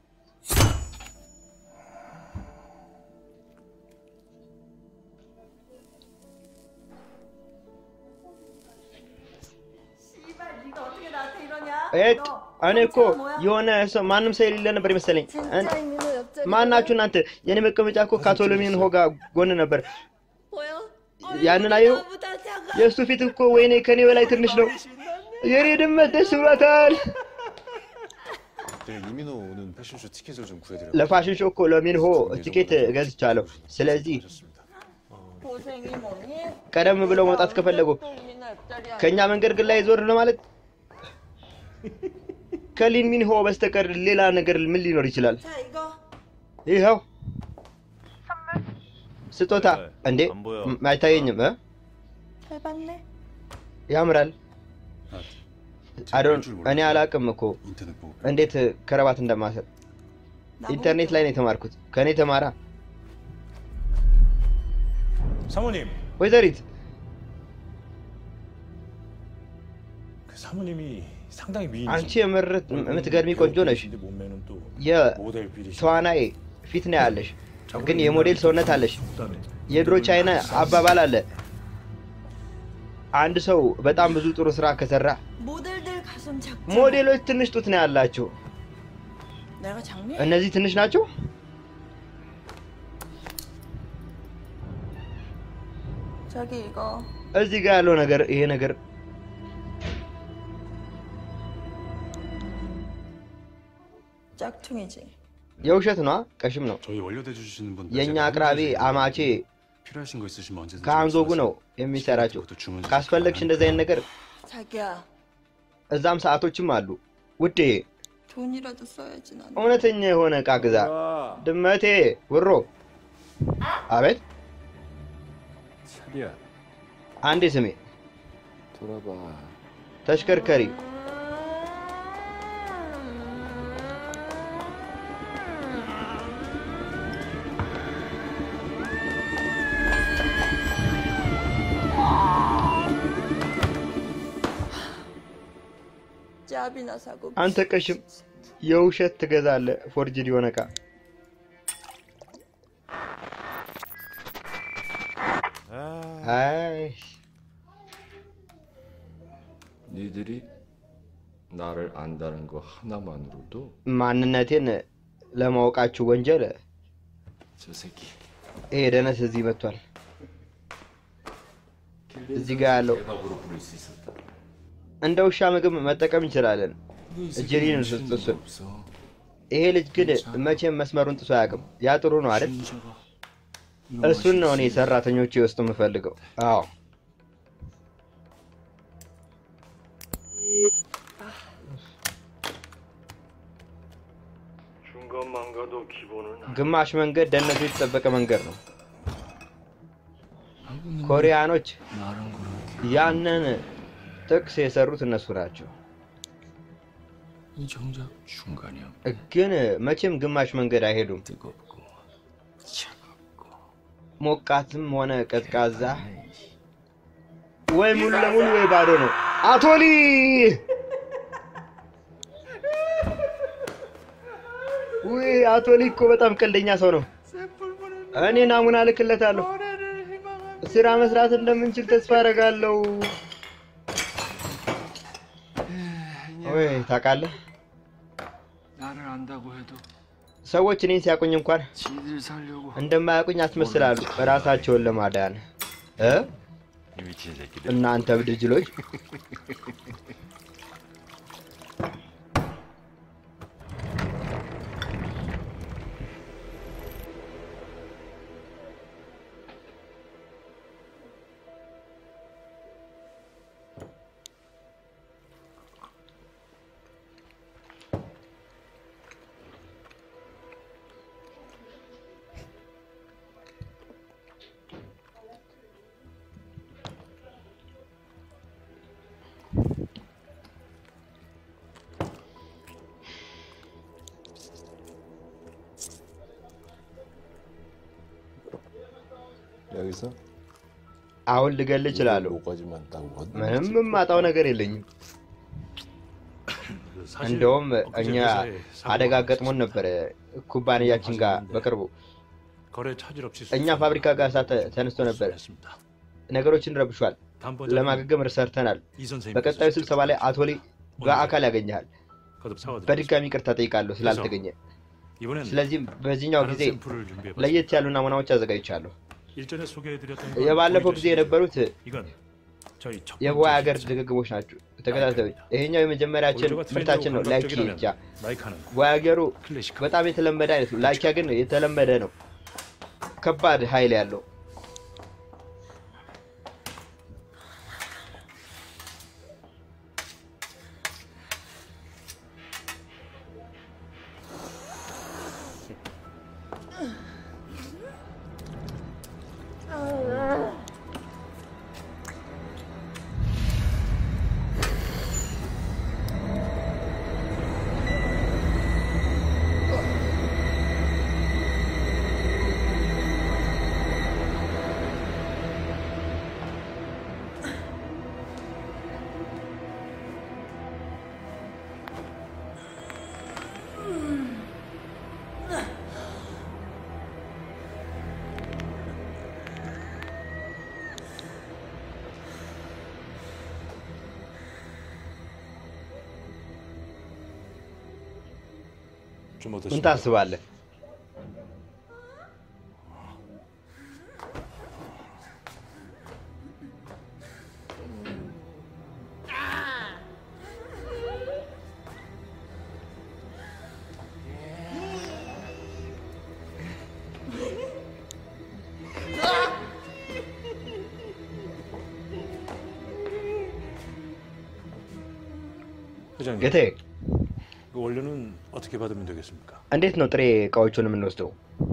ኤት እኔ እኮ የሆነ ሰው ማንም ሰው የሌለ ነበር ይመስለኝ። እን- ማናችሁ እናንተ? የኔ መቀመጫ እኮ ካቶሎሚን ሆጋ ጎን ነበር። ያንን አየው። የእሱ ፊት እኮ ወይኔ ከኔ በላይ ትንሽ ነው። የኔ ድመት ደስ ብሏታል። 내가 이민호 오는 패션쇼 티켓을 좀 구해드려. ለፋሽን ሾው እኮ ለሚንሆ ቲኬት ገዝቻለሁ። ስለዚህ ቀደም ብለው መውጣት ከፈለጉ ከእኛ መንገድ ግን ላይ ዞር ለማለት ከሊን ሚንሆ በስተቀር ሌላ ነገር ምን ሊኖር ይችላል? ይኸው ስጦታ እንዴ 안 보여. ም- አይታየኝም እ? 해봤네. ያምራል። አዶን እኔ አላቅም እኮ 인터넷 보고. እንዴት ከረባት እንደማሰር ኢንተርኔት ላይ ነው የተማርኩት። ከእኔ ተማራ 사모님, ወይዘሪት 그 사모님이 상당히 미인. አንቺ የምር የምትገርሚ ቆንጆ ነሽ። 몸매는 또 모델 비리시. የተዋናይ ፊት ነው ያለሽ፣ ግን የሞዴል ሰውነት አለሽ። የድሮ ቻይና አባባል አለ፣ አንድ ሰው በጣም ብዙ ጥሩ ስራ ከሰራ 모델들 가슴 작지. ሞዴሎች ትንሽ ጡት ነው ያላቸው። 내가 장미? እነዚህ ትንሽ ናቸው። 저기 이거 እዚህ ጋር ያለው ነገር ይሄ ነገር 짝퉁이지. የውሸት ነዋ፣ ቀሽም ነው። 저희 원료대 주시는 분. የእኛ አቅራቢ አማቼ 필요하신 거 있으시면 언제든지. ከአንዞጉ ነው የሚሰራቸው። ካስፈለግሽ እንደዚህ አይነት ነገር 자기야 እዛም ሰዓቶችም አሉ። ውዴ 돈이라도 써야지 난. እውነተኛ የሆነ እቃ ግዛ። ድመቴ ውሮ። አቤት 차리야 አንዴ ስሜ 돌아봐. ተሽከርከሪ 짭이나 사고. አንተ ቀሽም የውሸት ትገዛለህ ፎርጅድ የሆነ እቃ። አይ 니들이 나를 안다는 거 하나만으로도 ማንነቴን ለማወቃችሁ ወንጀል 저 새끼 ይሄ ደነስ እዚህ መጥቷል። እዚህ ጋር ያለው 대박으로 부를 수 있었다. እንደ ውሻ ምግብ መጠቀም እንችላለን። እጅሊን እሱን 없어. ይሄ ልጅ ግን መቼም መስመሩን ጥሶ አያውቅም። ያ ጥሩ ነው አይደል? እሱን ነው እኔ ሰራተኞቼ ውስጥ የምፈልገው። አዎ 중간만 가도 기본은 ግማሽ መንገድ ደህንነቱ የተጠበቀ መንገድ ነው። ኮሪያኖች 나랑 그렇게 ያንን ጥቅስ የሰሩት እነሱ ናቸው። 이 정작 중간이야. ግን መቼም ግማሽ መንገድ አይሄዱም። 뜨겁고 차갑고 ሞቃትም ሆነ ቀዝቃዛ ወይ ሙሉ ለሙሉ ወይ ባዶ ነው። አቶሊ ውይ አቶሊ እኮ በጣም ቀልደኛ ሰው ነው። እኔ ናሙና ልክለታለሁ። ስራ መስራት እንደምንችል ተስፋ አደርጋለሁ። ወይ ታውቃለህ፣ 나를 안다고 해도 ሰዎች እኔን ሲያቁኝ እንኳን 지들 살려고 እንደማያውቁኝ አስመስላሉ ራሳቸውን ለማዳን እ 미친 새끼들. እናንተ ብድጅሎች አሁን ልገል እችላለሁ። ምንም የማጣው ነገር የለኝም። እንደውም እኛ አደጋ ገጥሞን ነበረ ኩባንያችን ጋር በቅርቡ 거래 차질 없이 እኛ ፋብሪካ ጋር እሳት ተነስቶ ነበር። ነገሮችን ረብሿል። ለማገገም ሰርተናል። 이 선생님 በቀጣዩ ስብሰባ ላይ አቶ ሊ በአካል ያገኘሃል። 거듭 사과드립니다. በድጋሚ ይቅርታ ጠይቃለሁ ስላልተገኘ። 이번엔 ስለዚህም በዚህኛው 다른 ጊዜ 샘플을 준비해봤습니다. ለየት ያሉ ናሙናዎች አዘጋጅቻለሁ። 일전에 소개해드렸던 የባለፈው ጊዜ የነበሩት 이건 저희 첫 የህዋ ሀገር ድግግሞች ናቸው። ተከታታዮች ይሄኛው የመጀመሪያችን ምርታችን ነው። ላይኪ ብቻ 라이카는 ዋገሩ በጣም የተለመደ አይነት ነው። ላይኪያ ግን የተለመደ ነው። ከባድ ኃይል ያለው 좀 ምን 어떠십니까? ታስባለህ? 회장님, ጌታዬ 그 원료는 어떻게 받으면 되겠습니까? እንዴት ነው ጥሬ እቃዎቹን የምንወስደው?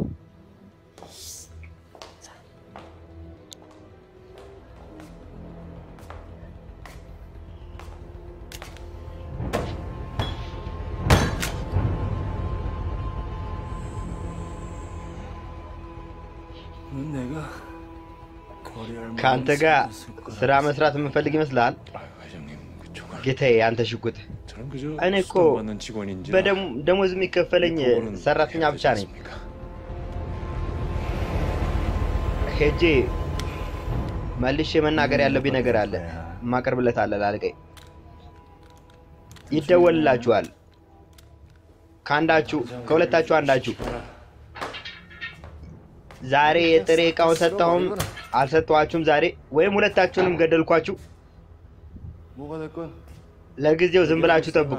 내가 거래할 ከአንተ ጋር ስራ መስራት የምንፈልግ ይመስልሃል? ጌታዬ አንተ ሽጉጥ 저는 그저 እኔ እኮ 수당 받는 직원인지 በደሞዝ የሚከፈለኝ ሰራተኛ ብቻ ነኝ። ሄጄ መልሼ መናገር ያለብኝ ነገር አለ። ማቀርብለት አለ ላልቀኝ ይደወልላችኋል። ከአንዳችሁ ከሁለታችሁ አንዳችሁ ዛሬ የጥሬ እቃውን ሰጠሁም አልሰጠኋችሁም ዛሬ ወይም ሁለታችሁንም ገደልኳችሁ። 뭐가 됐건 ለጊዜው ዝም ብላችሁ ጠብቁ።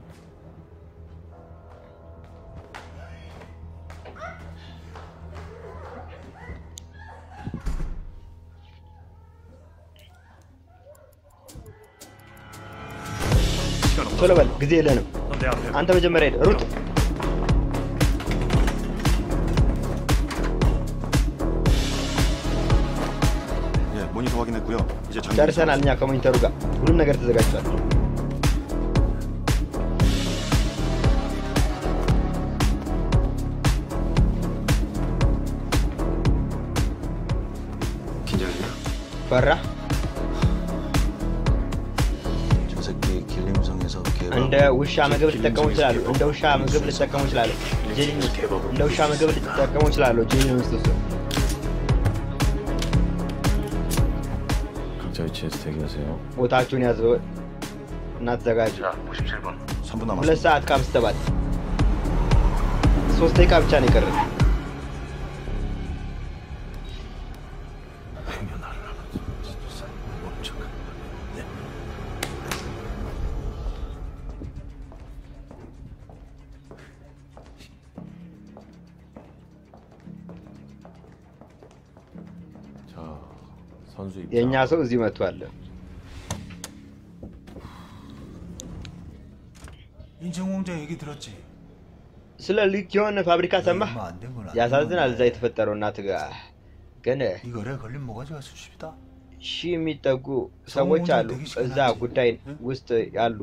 ቶሎ በል፣ ጊዜ የለንም። 내 앞에 አንተ መጀመሪያ ሄድ፣ ሩጥ። 예, 모니터 확인했고요. 이제 장비 ጨርሰናል። እኛ ከሞኒተሩ ጋር ሁሉም ነገር ተዘጋጅቷል። 긴장이냐? ፈራ 저 새끼 길림성에서 개밥 እንደ ውሻ ምግብ ሊጠቀሙ ይችላሉ። እንደ ውሻ ምግብ ሊጠቀሙ ይችላሉ። ጄኒን እንደ ውሻ ምግብ ሊጠቀሙ ይችላሉ። ጄኒን ውስጥ ውስጥ 각자 위치에서 대기하세요. ቦታችሁን ያዙ እና ተዘጋጁ። 57번. 3분 ሁለት 남았습니다. ሰዓት ከአምስት ሰባት ሶስት ደቂቃ ብቻ ነው የቀረን። 자, 선수 입장. የእኛ ሰው እዚህ መጥቷል። 인천공장 얘기 들었지? ስለ ሊኪዮን ፋብሪካ ሰማህ? ያሳዝናል። እዛ የተፈጠረው እናት ጋር ግን 이 거래 걸린 모가지가 수십이다. ሺህ የሚጠጉ ሰዎች አሉ እዛ ጉዳይ ውስጥ ያሉ።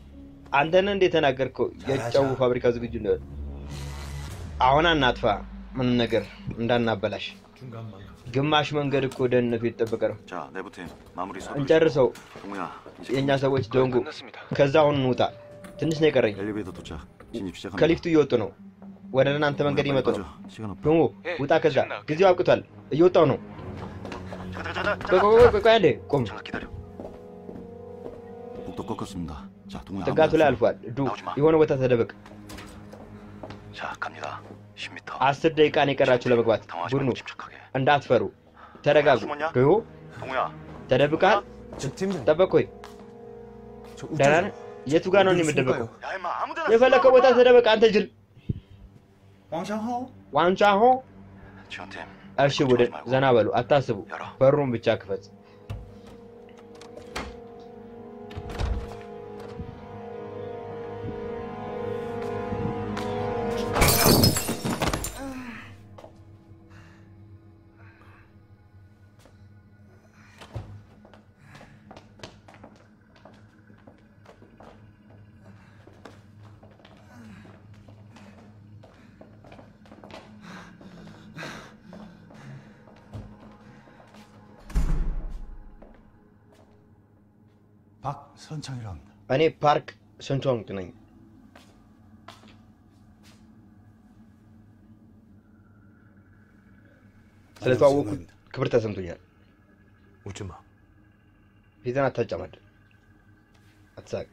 አንተን እንደ የተናገርከው የጨው ፋብሪካ ዝግጁ ነው። አሁን አናጥፋ። ምን ነገር እንዳናበላሽ። ግማሽ መንገድ እኮ ደህንነቱ የተጠበቀ ነው። 자, 내부팀 마무리 서둘. እንጨርሰው። 동우야, 이제 የእኛ ሰዎች ደንጉ። ከዛ አሁን እንውጣ። ትንሽ ነው የቀረኝ። 엘리베이터 도착. 진입 시작합니다. ከሊፍቱ እየወጡ ነው። ወደ እናንተ መንገድ እየመጡ ነው። 시간 없다. ደሞ ውጣ። ከዛ ጊዜው አብቅቷል። እየወጣው ነው። ቆይ ቆይ ቆይ ቆይ አንዴ ቆም። 복도 꺾었습니다. 자, 동우야. ጥጋቱ ላይ አልፏል። ዱ የሆነ ቦታ ተደበቅ። 자, 갑니다. 10m. አስር ደቂቃ ነው የቀራችሁ ለመግባት። ቡድኑ እንዳትፈሩ፣ ተረጋጉ። ዶ 동우야. ተደብቃል። ጠበቅ። ቆይ ደህና ነህ? የቱ ጋር ነው የምደበቀው? የፈለከው ቦታ ተደበቅ። አንተ ጅል 왕샹호 ዋንጫሆ። 지원팀. እሺ ቡድን ዘና በሉ፣ አታስቡ። በሩን ብቻ ክፈት። 박선창이라 합니다. እኔ ፓርክ ስንቶንግ ነኝ። ስለተዋወቁ ክብር ተሰምቶኛል። 웃지 마. ፊትን አታጨማድ፣ አትሳቅ።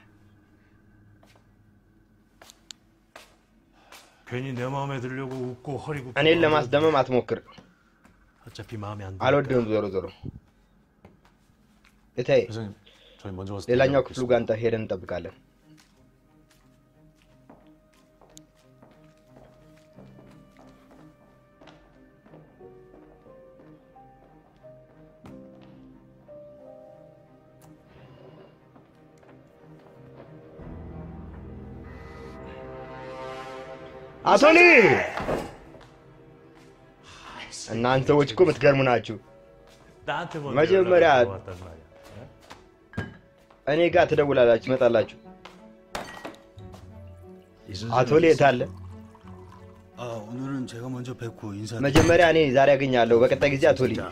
괜히 내 마음에 들려고 웃고 허리 굽고 እኔን ለማስደመም አትሞክር። 어차피 마음에 안 አልወድህም። ዞሮ ዞሮ እታይ 회장님, 저희 먼저 가서 ሌላኛው ክፍሉ ጋር አንተ ሄደን እንጠብቃለን። አቶ ሊ እናንተ ሰዎች እኮ የምትገርሙ ናችሁ። 나한테 먼저 መጀመሪያ 연락이 왔단 말이야. እኔ ጋር ትደውላላችሁ፣ ትመጣላችሁ። አቶ ሊ የት አለ? 아 오늘은 제가 먼저 뵙고 인사. መጀመሪያ እኔ ዛሬ አገኛለሁ፣ በቀጣይ ጊዜ አቶ ሊ።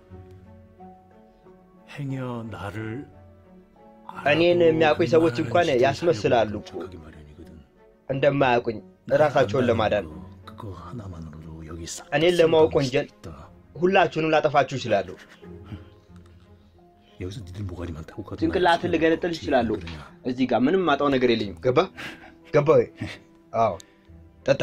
행여 나를 እኔን የሚያውቁኝ ሰዎች እንኳን ያስመስላሉ እኮ እንደማያውቁኝ እራሳቸውን ለማዳን። 그거 하나만으로도 여기 싹 እኔን ለማወቅ ወንጀል ሁላችሁንም ላጠፋችሁ ይችላለሁ። 여기서 니들 모가리만 타고 가도 ጭንቅላትን ልገነጥል ይችላሉ። እዚህ ጋር ምንም ማጣው ነገር የለኝም። ገባ ገባ ወይ? አዎ ጠጣ።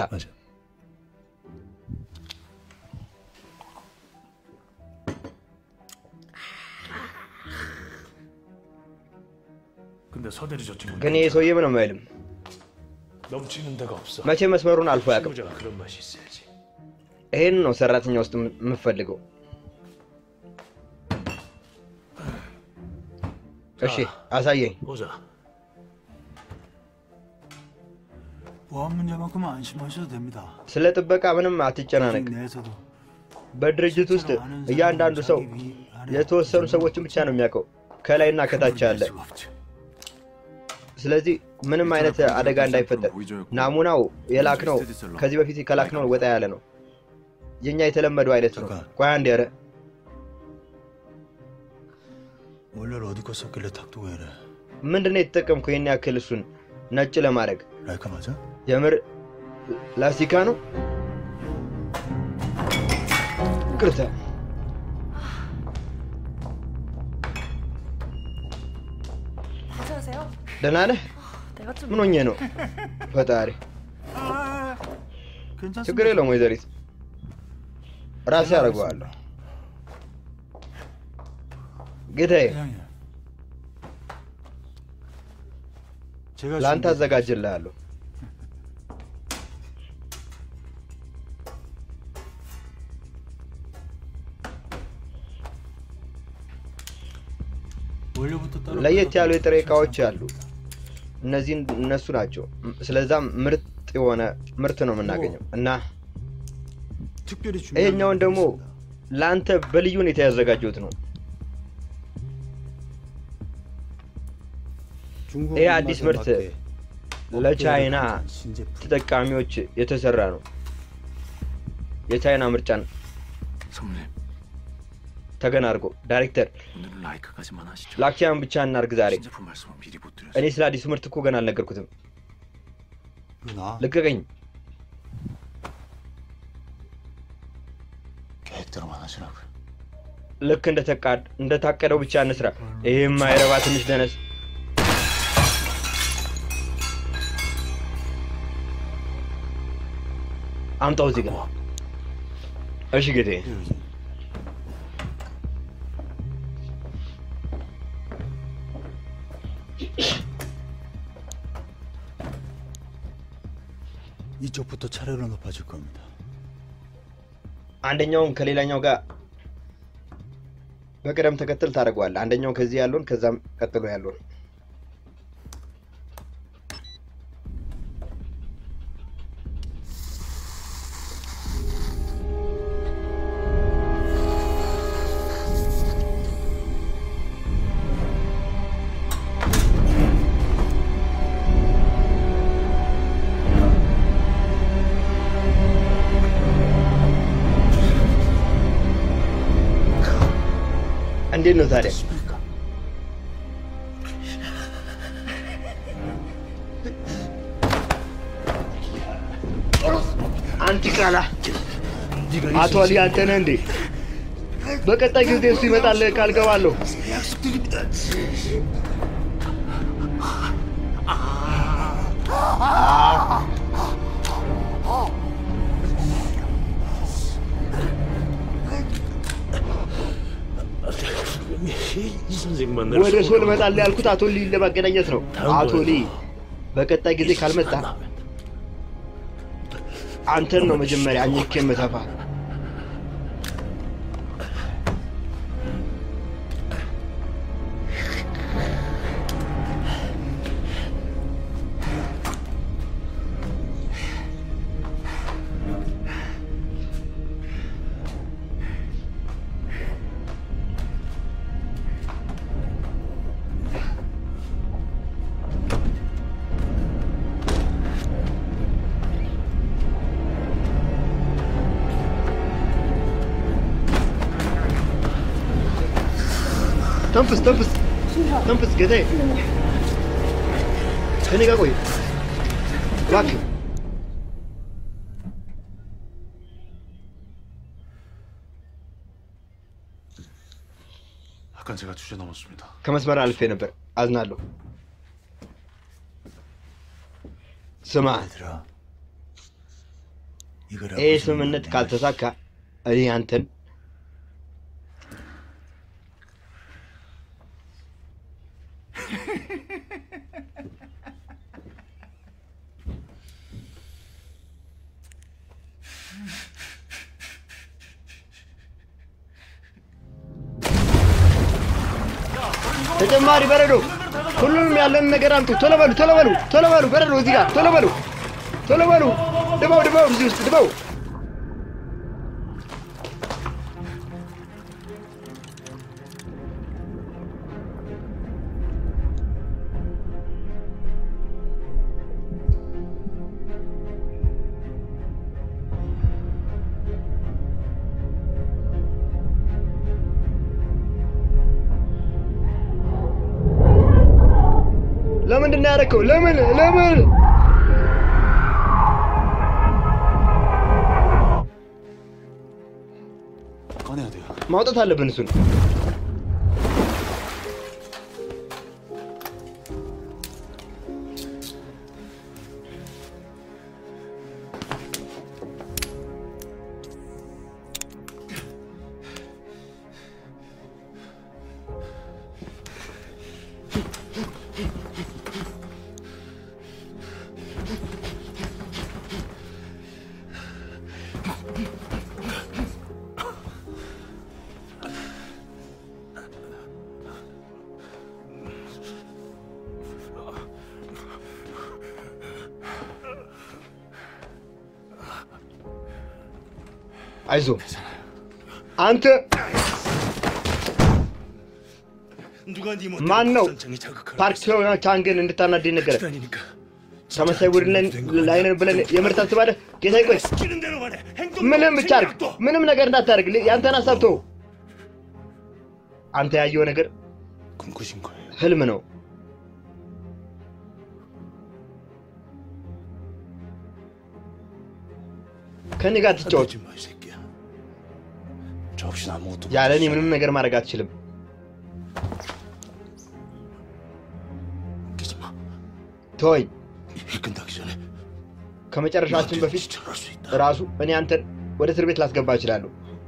근데 서대리 저 친구 ግን ይህ ሰውዬ ምንም አይልም። 넘치는 데가 없어. መቼ መስመሩን አልፎ አያውቅም። 친구자가 그런 맛이 있어야지. ይሄን ነው ሰራተኛ ውስጥ የምፈልገው። እሺ አሳየኝ። 보자. 보안 문제만큼은 안심하셔도 됩니다. ስለ ጥበቃ ምንም አትጨናነቅ። 내에서도 በድርጅት ውስጥ እያንዳንዱ ሰው የተወሰኑ ሰዎችን ብቻ ነው የሚያውቀው ከላይና ከታች ያለ። ስለዚህ ምንም አይነት አደጋ እንዳይፈጠር ናሙናው የላክነው ከዚህ በፊት ከላክነው ወጣ ያለ ነው። የኛ የተለመደው አይነት ነው። ቆይ አንዴ፣ ኧረ 원래를 어디 거 썼길래 탁두고 이래. ምንድን ነው የተጠቀምከው ይህን ያክል እሱን ነጭ ለማድረግ? 라이카 맞아? የምር ላስቲካ ነው? ቅርታ 괜찮으세요? ደህና ነህ? 내가 좀 ምን ሆኜ ነው? ፈጣሪ ችግር የለውም ወይዘሪት፣ ራሴ አደርገዋለሁ። ጌታዬ 제가 ለአንተ አዘጋጅልሃለሁ። 원래부터 따로 ለየት ያሉ የጥሬ እቃዎች አሉ። እነዚህ እነሱ ናቸው። ስለዛም ምርጥ የሆነ ምርት ነው የምናገኘው እና 특별히 ይሄኛውን ደግሞ ለአንተ በልዩ ሁኔታ ያዘጋጀሁት ነው። ይህ አዲስ ምርት ለቻይና ተጠቃሚዎች የተሰራ ነው። የቻይና ምርጫ ነው። 성님 ተገን አድርጎ ዳይሬክተር 오늘은 라이크까지만 하시죠. ላክቲያን ብቻ እናርግ ዛሬ። 신제품 말씀은 미리 못 드렸어요. እኔ ስለ አዲሱ ምርት እኮ ገና አልነገርኩትም። 나 ልቀቀኝ። 계획대로만 하시라고요. ልክ እንደተቃድ እንደታቀደው ብቻ እንስራ። ይህም ማይረባ ትንሽ ደነስ አምጣው እዚህ ጋር። እሺ ጌቴ። 이쪽부터 차례로 높아질 겁니다. አንደኛውን ከሌላኛው ጋር በቅደም ተከተል ታደርገዋለህ። አንደኛው ከዚህ ያለውን ከዛም ቀጥሎ ያለውን እንዴት ነው ታዲያ? አንቲ ቃላ አቶ አሊ አንተ ነህ እንዴ? በቀጣይ ጊዜ እሱ ይመጣል ቃል ገባለሁ። 이 선생만 ወደ ሶል እመጣለሁ ያልኩት አቶ ሊ ለማገናኘት ነው። አቶ ሊ በቀጣይ ጊዜ ካልመጣ አንተን ነው መጀመሪያ አኝኬ የምተፋ። ተንፍስ ተንፍስ ተንፍስ ጌታዬ፣ ከኔ ጋር ቆይ እባክህ። 아까 제가 주제 넘었습니다. ከመስመር አልፌ ነበር፣ አዝናለሁ። ስማ ይህ ስምምነት ካልተሳካ እኔ አንተን ተጨማሪ በረዶ፣ ሁሉንም ያለን ነገር አምጡ። ቶሎ በሉ፣ ቶሎ በሉ፣ ቶሎ በሉ። በረዶ እዚህ ጋር ቶሎ በሉ፣ ቶሎ በሉ። ድባው፣ ድባው፣ እዚህ ውስጥ ድባው። ለምንድን ነው ያደረከው? ለምን ለምን? 꺼내야 돼요. ማውጣት አለብን እሱን። አይዞ አንተ ማን ነው ፓርክ ቻንግን እንድታናደኝ ነገረ? ተመሳይ ቡድን ላይ ነን ብለን የምር ታስባለህ? ጌታዬ ቆይ ምንም ብቻ አድርግ፣ ምንም ነገር እንዳታደርግ። ል- ያንተን ሀሳብ ተው። አንተ ያየው ነገር 꿈꾸신 거예요. ህልም ነው። ከኔ ጋር ትጫወት። 하지 마, 이 새끼야. 저 없이는 아무것도 ያለ እኔ ምንም ነገር ማድረግ አትችልም። 웃기지 마. ተወኝ። 일 끝나기 전에 ከመጨረሻችን በፊት ራሱ እኔ አንተን ወደ እስር ቤት ላስገባ እችላለሁ።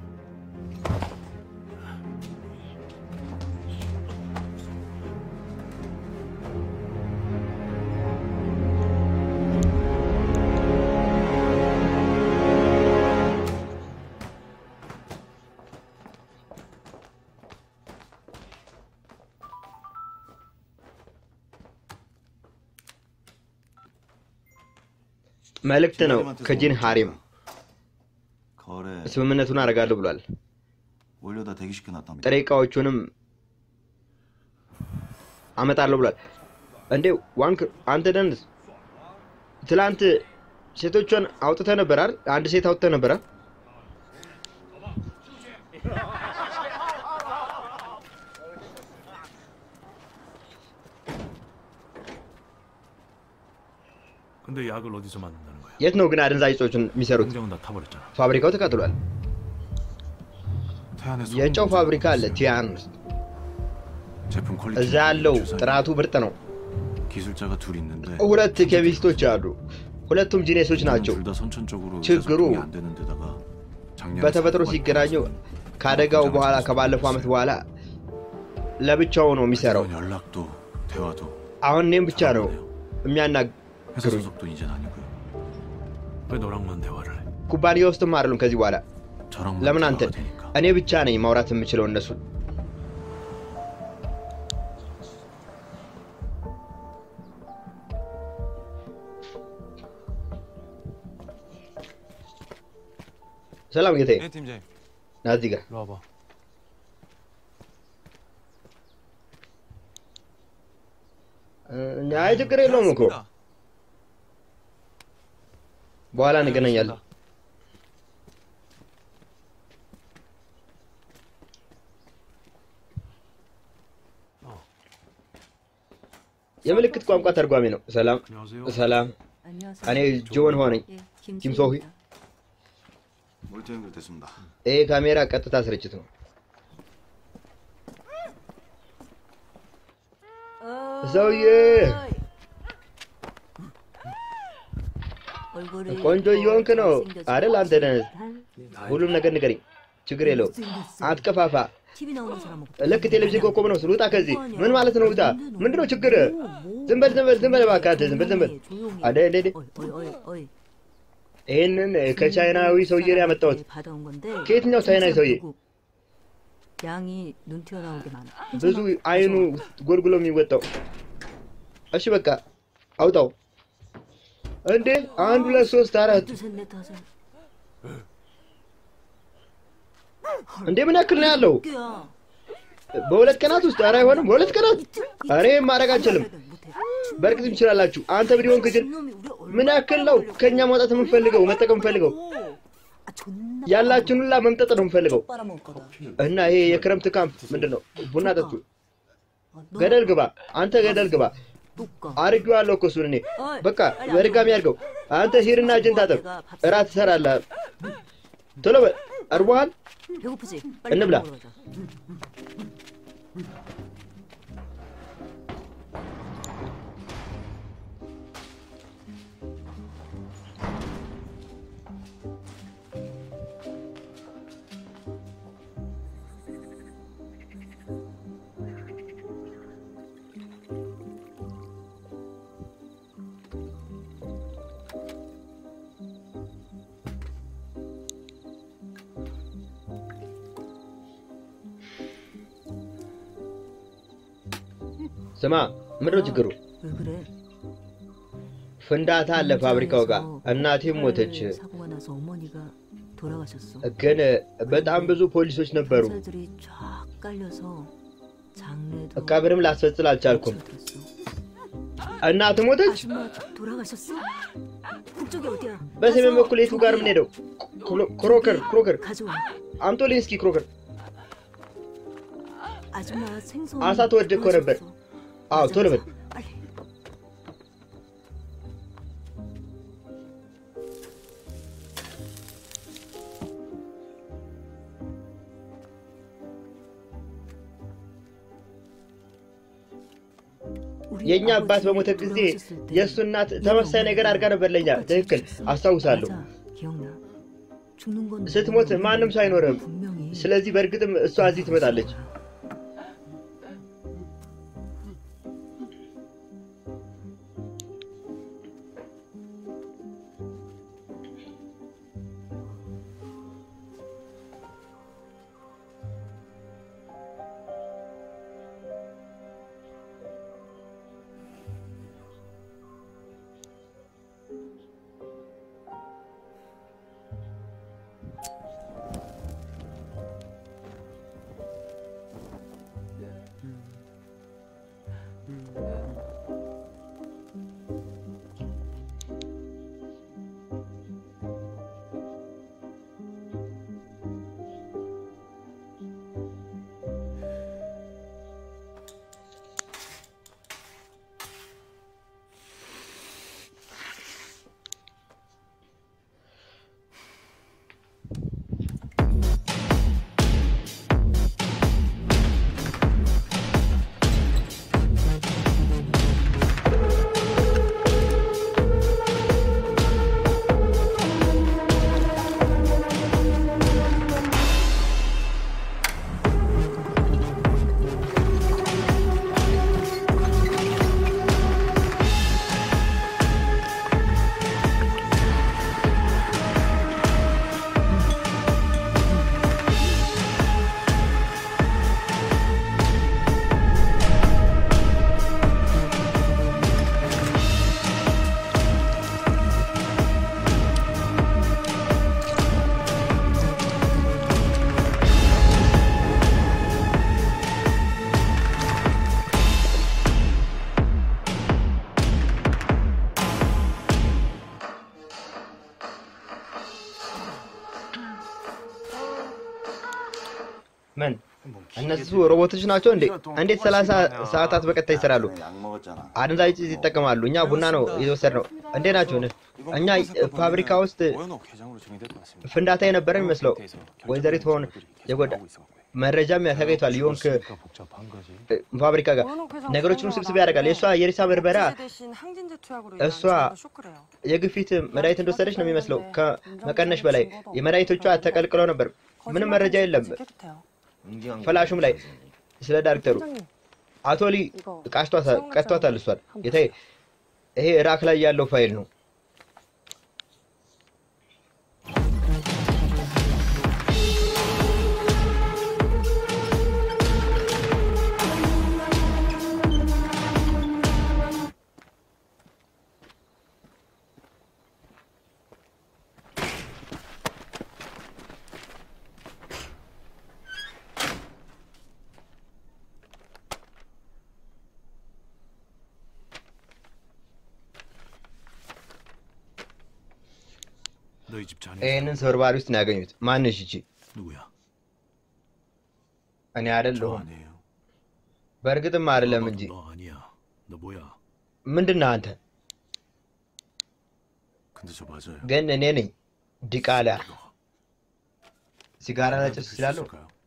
መልእክት ነው ከጂን ሃሪም 거래 ስምምነቱን አደርጋለሁ ብሏል። 올려다 대기시켜놨답니다. ጥሬ እቃዎቹንም አመጣለሁ ብሏል። እንዴ ዋንክ አንተ ደንስ ትላንት ሴቶቿን አውጥተህ ነበር አይደል? አንድ ሴት አውጥተህ ነበር አይደል? 근데 약을 어디서 만든다는 거야? የት ነው ግን 아ደንዛዥ እጾችን የሚሰሩት? 공장은 다 타버렸잖아. ፋብሪካው ተቃጥሏል። 태안에서 የጨው ፋብሪካ አለ ቲያን ውስጥ። 제품 퀄리티 እዛ ያለው ጥራቱ ምርጥ ነው። 기술자가 둘 있는데 ሁለት ኬሚስቶች 아ሉ። ሁለቱም ጂኔሶች ናቸው። 둘다 선천적으로 ችግሩ 의사소통이 안 되는 데다가 작년에 በተፈጥሮ ሲገናኙ ከአደጋው በኋላ ከባለፈው ዓመት በኋላ ለብቻው ነው የሚሰራው። 연락도 대화도 አሁን እኔም ብቻ ነው 회사 የሚያናግሩኝ። 소속도 이젠 아니고요. 왜 너랑만 대화를 해? ኩባንያ ውስጥም አይደሉም ከዚህ በኋላ 저랑만 ለምን አንተ 대화가 되니까. እኔ ብቻ ነኝ ማውራት የምችለው እነሱን ሰላም ጌታዬ 네 팀장님 ና እዚህ ጋር 일로 와봐 እ፣ አይ ችግር የለውም እኮ በኋላ እንገናኛለን የምልክት ቋንቋ ተርጓሚ ነው ሰላም ሰላም እኔ ጆን ሆነኝ ኪምሶሂ 모니터 연결됐습니다. ይሄ ካሜራ ቀጥታ ስርጭት ነው ሰውዬ ቆንጆ እየሆንክ ነው አይደል አንተ ደህነት ሁሉም ነገር ንገረኝ ችግር የለው አትቀፋፋ TV 나오는 사람하고 ልክ ቴሌቪዥን ኮከብ ነው ስል ውጣ ከዚህ ምን ማለት ነው ውጣ ምንድነው ችግር ዝም በል ዝም በል ዝም በል እባክህ አንተ ዝም በል ዝም በል አደ እንደ እንደ 어이 어이 어이 ይህንን ከቻይናዊ ሰውዬ ነው ያመጣሁት 받아온 건데 ከየትኛው ቻይናዊ ሰውዬ 양이 눈 튀어나오게 많아 ብዙ አይኑ ጎልጉሎ የሚወጣው እሺ በቃ አውጣው እንዴ አንድ ሁለት ሶስት አራት 셋넷 다섯 እንዴ ምን ያክል ነው ያለው በሁለት ቀናት ውስጥ ኧረ አይሆንም በሁለት ቀናት ኧረ ይሄን ማድረግ አልችልም በእርግጥ ትችላላችሁ አንተ ቪዲዮን ክችል ምን ያክል ነው ከኛ ማውጣት የምንፈልገው መጠቀም የምንፈልገው ያላችሁን ሁላ መምጠጥ ነው የምንፈልገው 빨아먹을 거다 እና ይሄ የክረምት ካምፕ ምንድን ነው ቡና ጠጡ ገደል ግባ አንተ ገደል ግባ አርጌዋለሁ እኮ እሱን እኔ በቃ በድጋሚ አድርገው አንተ ሂድና እጅን ታጠብ እራት ትሰራለህ ቶሎ በል አርቦሃል 배고프지? እንብላ 먹으러 가자. ስማ ምንድነው ችግሩ 왜 그래? ፍንዳታ አለ ፋብሪካው ጋር እናቴም ሞተች 사고가 나서 어머니가 돌아가셨어. ግን በጣም ብዙ ፖሊሶች ነበሩ 사들이 쫙 깔려서 장례도 ቀብርም ላስፈጽል 아ልቻልኩም እናት ሞተች 아줌마 돌아가셨어? 국장 저쪽이 어디야? በሰሜን በኩል የቱ ጋር የምንሄደው? ክሎ- ክሮከር ክሮከር 가져와. አምጦልኝ እስኪ ክሮከር። 아줌마 생선. አሳ ተወድ እኮ ነበር። አዎ ቶሎ በል። የእኛ አባት በሞተ ጊዜ የእሱ እናት ተመሳሳይ ነገር አድርጋ ነበር ለኛ። ትክክል አስታውሳለሁ። 기억나. 죽는 건 ስትሞት ማንም ሰው አይኖርም። ስለዚህ በእርግጥም እሷ እዚህ ትመጣለች። ምን እነሱ ሮቦቶች ናቸው እንዴ? እንዴት ሰላሳ ሰዓታት በቀጥታ ይሰራሉ? 약 먹었잖아. አደንዛዥ ዕፅ ይጠቀማሉ። እኛ ቡና ነው የወሰድነው። እንዴ ናቸው? እኛ ፋብሪካ ውስጥ ፍንዳታ የነበረ የሚመስለው ወይዘሪት ሆን የጎዳ መረጃም ተገኝቷል። የሆንክ ፋብሪካ ጋር ነገሮችን ውስብስብ ያደርጋል። የእሷ የሬሳ በርበራ 대신 항진제 투약으로 እሷ የግፊት መድኃኒት እንደወሰደች ነው የሚመስለው ከመቀነሽ በላይ የመድኃኒቶቿ ተቀልቅለው ነበር። ምንም መረጃ የለም ፈላሹም ላይ ስለ ዳይሬክተሩ አቶ ሊ ቃሽቷታል ቀጥቷታል። እሷን ጌታዬ፣ ይሄ ራክ ላይ ያለው ፋይል ነው። 너희 집 자네 ይህንን ስብርባሪ ውስጥ ነው ያገኙት። ማንሽ እቺ 누구야? እኔ አይደለሁም። በእርግጥም አይደለም እንጂ 너 아니야. 너 뭐야? ምንድን ነህ አንተ? 근데 저 맞아요. ግን እኔ ነኝ ዲቃላ። ሲጋራ ላጨስ እችላለሁ?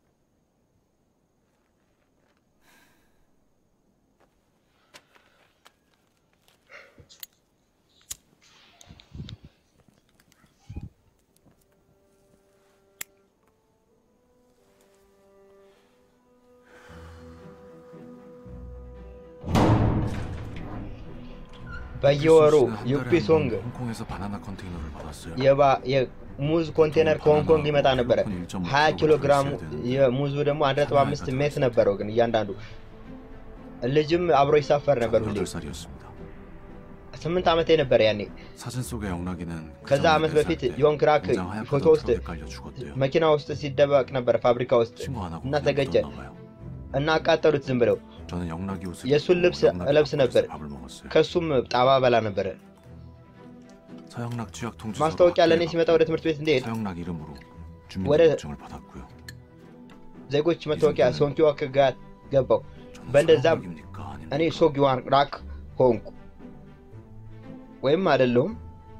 በየወሩ ዩፒ ሶንግ 홍콩에서 바나나 컨테이너를 받았어요. የባ የሙዝ ኮንቴነር ከሆንግ ኮንግ ይመጣ ነበረ። 20 ኪሎ ግራም የሙዙ ደግሞ 1.5 ሜት ነበረው። ግን እያንዳንዱ ልጅም አብሮ ይሳፈር ነበር ሁሌ። 8살이었습니다. ስምንት ዓመቴ ነበር ያኔ። 사진 속의 영락이는 ከዛ ዓመት በፊት ዮንክራክ ፎቶ ውስጥ መኪና ውስጥ ሲደበቅ ነበር ፋብሪካ ውስጥ እና ተገጨ እና አቃጠሉት ዝም ብለው። 저는 영락이 옷을 የእሱን ልብስ እለብስ ነበር። ከሱም ጣባ በላ ነበረ። 서영락 취약 통지서 ማስታወቂያ ለእኔ ሲመጣ ወደ ትምህርት ቤት እንድሄድ 서영락 이름으로 ወደ 주민등록증을 받았고요. ዜጎች መታወቂያ ሶንኪዋክ ጋር ገባው። በእንደዛም እኔ ሶጊዋን ራክ ሆንኩ ወይም አይደለሁም።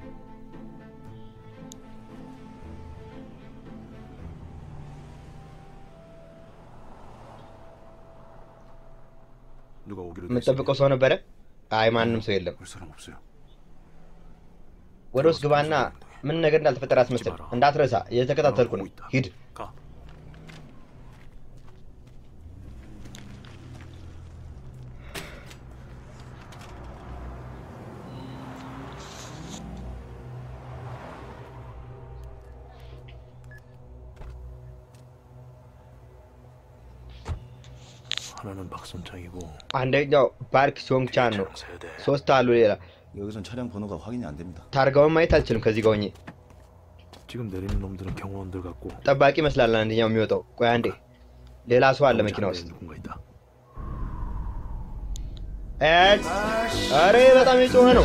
누가 오기로 የምጠብቀው ሰው ነበረ? አይ ማንም ሰው የለም። 볼 사람 없어요. ወደ ውስጥ ግባና ምን ነገር እንዳልተፈጠረ አስመስል። እንዳትረሳ፣ እየተከታተልኩ ነው። ሂድ። 가. 하나는 박선창이고 አንደኛው ፓርክ ሶንግቻን ነው። ሶስት አሉ ሌላ። 여기선 차량 번호가 확인이 안 됩니다. ታርጋውን ማየት አልችልም ከዚህ ጋር ሆኜ። 지금 내리는 놈들은 경호원들 같고 ጠባቂ ይመስላል አንደኛው የሚወጣው። ቆይ አንዴ፣ ሌላ ሰው አለ መኪና ውስጥ። 누군가 있다. ኤድ! አሬ በጣም የጮኸ ነው።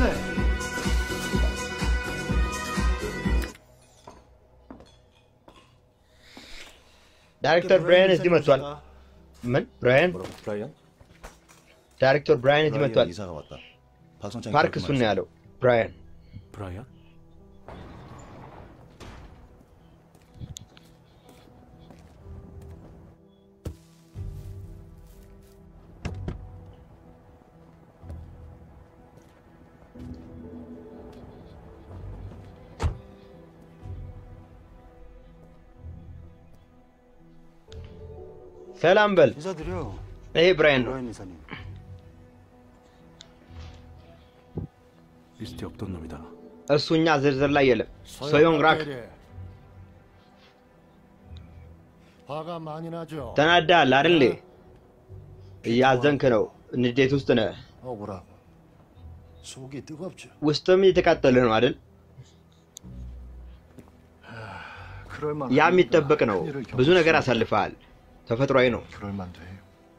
ዳይሬክተር ብራያን እዚህ መጥቷል። ምን ብራያን? 브라이언? ዳይሬክተር ብራያን እዚህ መጥቷል። 브라이언 이사가 왔다. 박선창이 ፓርክ 그렇게 እሱን ነው ያለው ብራያን። 브라이언? ሰላም በል። 인사드려. ይሄ ብራያን ነው። 브라이언 이사님. 리스트에 없던 놈이다. እሱ እኛ ዝርዝር ላይ የለም። ሶዮንግ ራክ 화가 많이 나죠. ተናዳል አይደል? እያዘንክ ነው። ንዴት ውስጥ ነህ። 억울하고 속이 뜨겁죠. ውስጥም እየተቃጠለ ነው አይደል? 그럴 만. ያ የሚጠበቅ ነው። ብዙ ነገር አሳልፈሃል። ተፈጥሯዊ ነው። 그럴 만도 해요.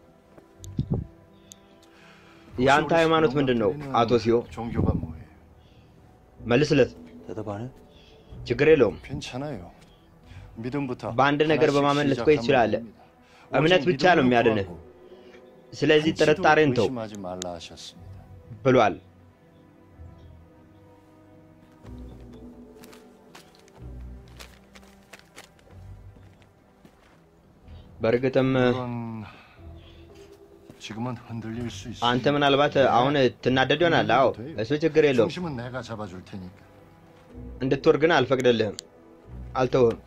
የአንተ ሃይማኖት ምንድን ነው? አቶ ሲዮ 종교가 뭐예요? መልስለት። 대답 안 해? ችግር የለውም። 괜찮아요. 믿음부터 በአንድ ነገር በማመን ልትቆይ ትችላለህ። እምነት ብቻ ነው የሚያድንህ። ስለዚህ ጥርጣሬን ተው 의심하지 말라 하셨습니다. ብሏል። በእርግጥም 그건 지금은 흔들릴 수 있어요. አንተ ምናልባት አሁን ትናደድ ይሆናል። አዎ እሱ ችግር የለውም። 중심은 내가 잡아줄 테니까. እንድትወር ግን አልፈቅድልህም፣ አልተውህም።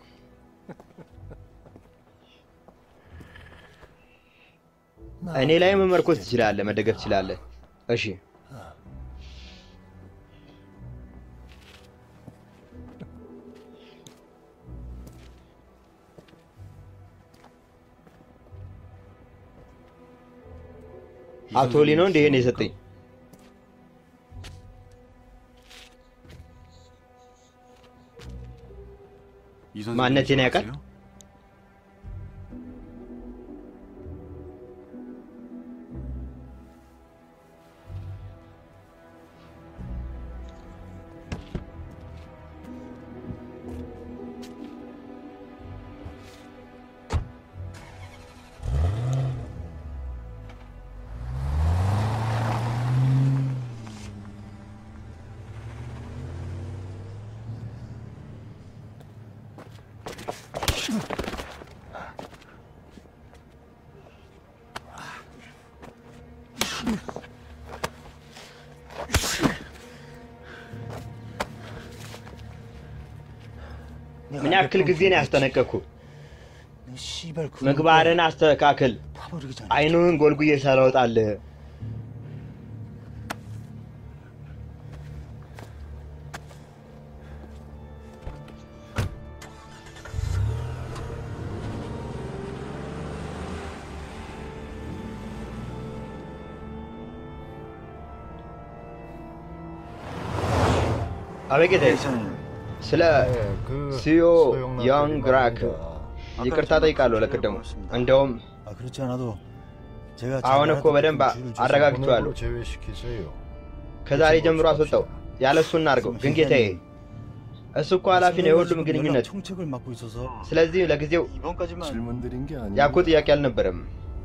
እኔ ላይ መመርኮዝ ትችላለህ፣ መደገፍ ትችላለህ። እሺ አቶ ሊ ነው እንደ ይሄን የሰጠኝ። 이 선생님 ማንነቴን ያውቃል? 아세요? ምን ያክል ጊዜ ነው ያስጠነቀቅኩ? 씨발 그 ምግባርን አስተካክል። 파버리기 전에 አይኑህን ጎልጉዬ ሳላወጣልህ አበጌታዬ ስለ ሲዮ ያንግራክ ይቅርታ ጠይቃለሁ ለቅድሙ። እንደውም 아 그렇지 않아도 제가 አሁን እኮ በደንብ አረጋግቼዋለሁ። 제외시키세요. ከዛሬ ጀምሮ አስወጣው። ያለ እሱ እናድርገው። ግን ጌታዬ እሱ እኮ ኃላፊ ነው የሁሉም ግንኙነት። 총책을 맡고 있어서 ስለዚህ ለጊዜው 이번까지만 질문 드린 게 아니에요. ያኮ ጥያቄ አልነበረም።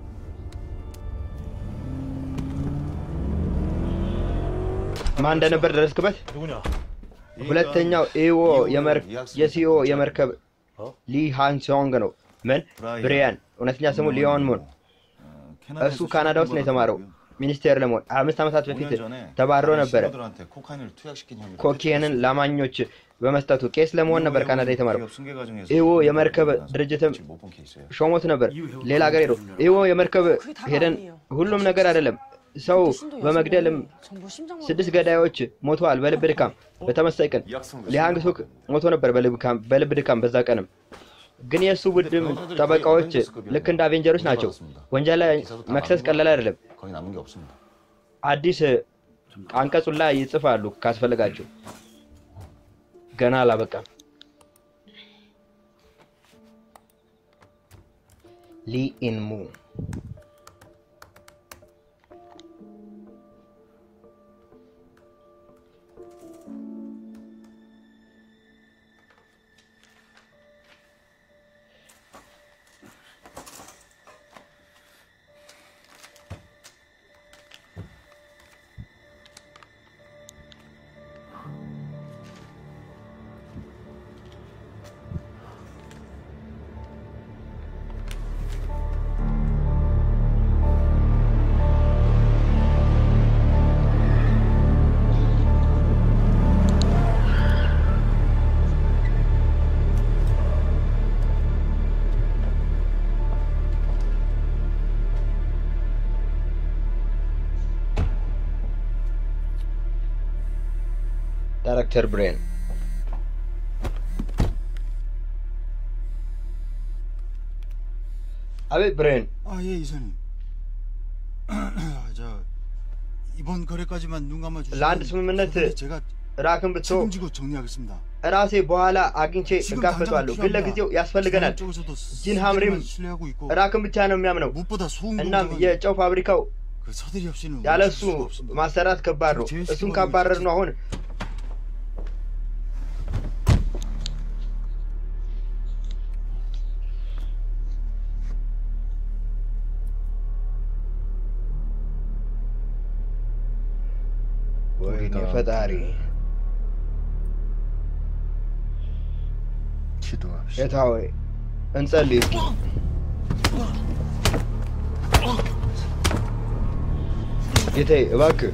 ማን እንደነበር ደረስክበት? 누구냐? ሁለተኛው ኤዎ የሲኦ የመርከብ ሊ ሃንሶንግ ነው። ምን ብሪያን፣ እውነተኛ ስሙ ሊዮን ሙን። እሱ ካናዳ ውስጥ ነው የተማረው ሚኒስቴር ለመሆን። አምስት ዓመታት በፊት ተባሮ ነበረ። 신호들한테 코카인을 투약시킨 혐의로 ኮኬንን ላማኞች በመስጠቱ ቄስ ለመሆን ነበር ካናዳ የተማረው። 기업 승계 과정에서 ኢዎ የመርከብ ድርጅትም 못본 케이스예요. ሾሞት ነበር ሌላ ሀገር ሄዶ ኢዎ የመርከብ ሄደን ሁሉም ነገር አይደለም ሰው በመግደልም ስድስት ገዳዮች ሞተዋል በልብ ድካም። በተመሳይ ቀን ሊሃንግ ሱክ ሞቶ ነበር በልብ- በልብ ድካም። በዛ ቀንም ግን የእሱ ቡድን ጠበቃዎች ልክ እንደ አቬንጀሮች ናቸው። ወንጀል ላይ መክሰስ ቀላል አይደለም። 거의 남은 게 없습니다. አዲስ አንቀጹን ላይ ይጽፋሉ ካስፈልጋቸው። ገና አላበቃም። ሊ ኢንሙ ዳይሬክተር ብሬን አቤት ብሬን 아 예 이사님 저 이번 거래까지만 눈 감아 주시면 ለአንድ ስምምነት 제가 ራክን ብትቶ 책임지고 정리하겠습니다. ራሴ በኋላ አግኝቼ እጋፈጠዋለሁ። ግን ለጊዜው ያስፈልገናል። ጂን ሀምሪም 신뢰하고 있고 ራክን ብቻ ነው የሚያምነው። 무엇보다 소음 እናም 공장은 የጨው ፋብሪካው 그 서들이 없이는 ያለ 움직일 እሱ 수가 없습니다. ማሰራት ከባድ ነው። እሱን ካባረር ነው አሁን ወይኔ ፈጣሪ 기도합시다. ጌታ ሆይ እንጸልይ እስኪ። ጌታዬ እባክህ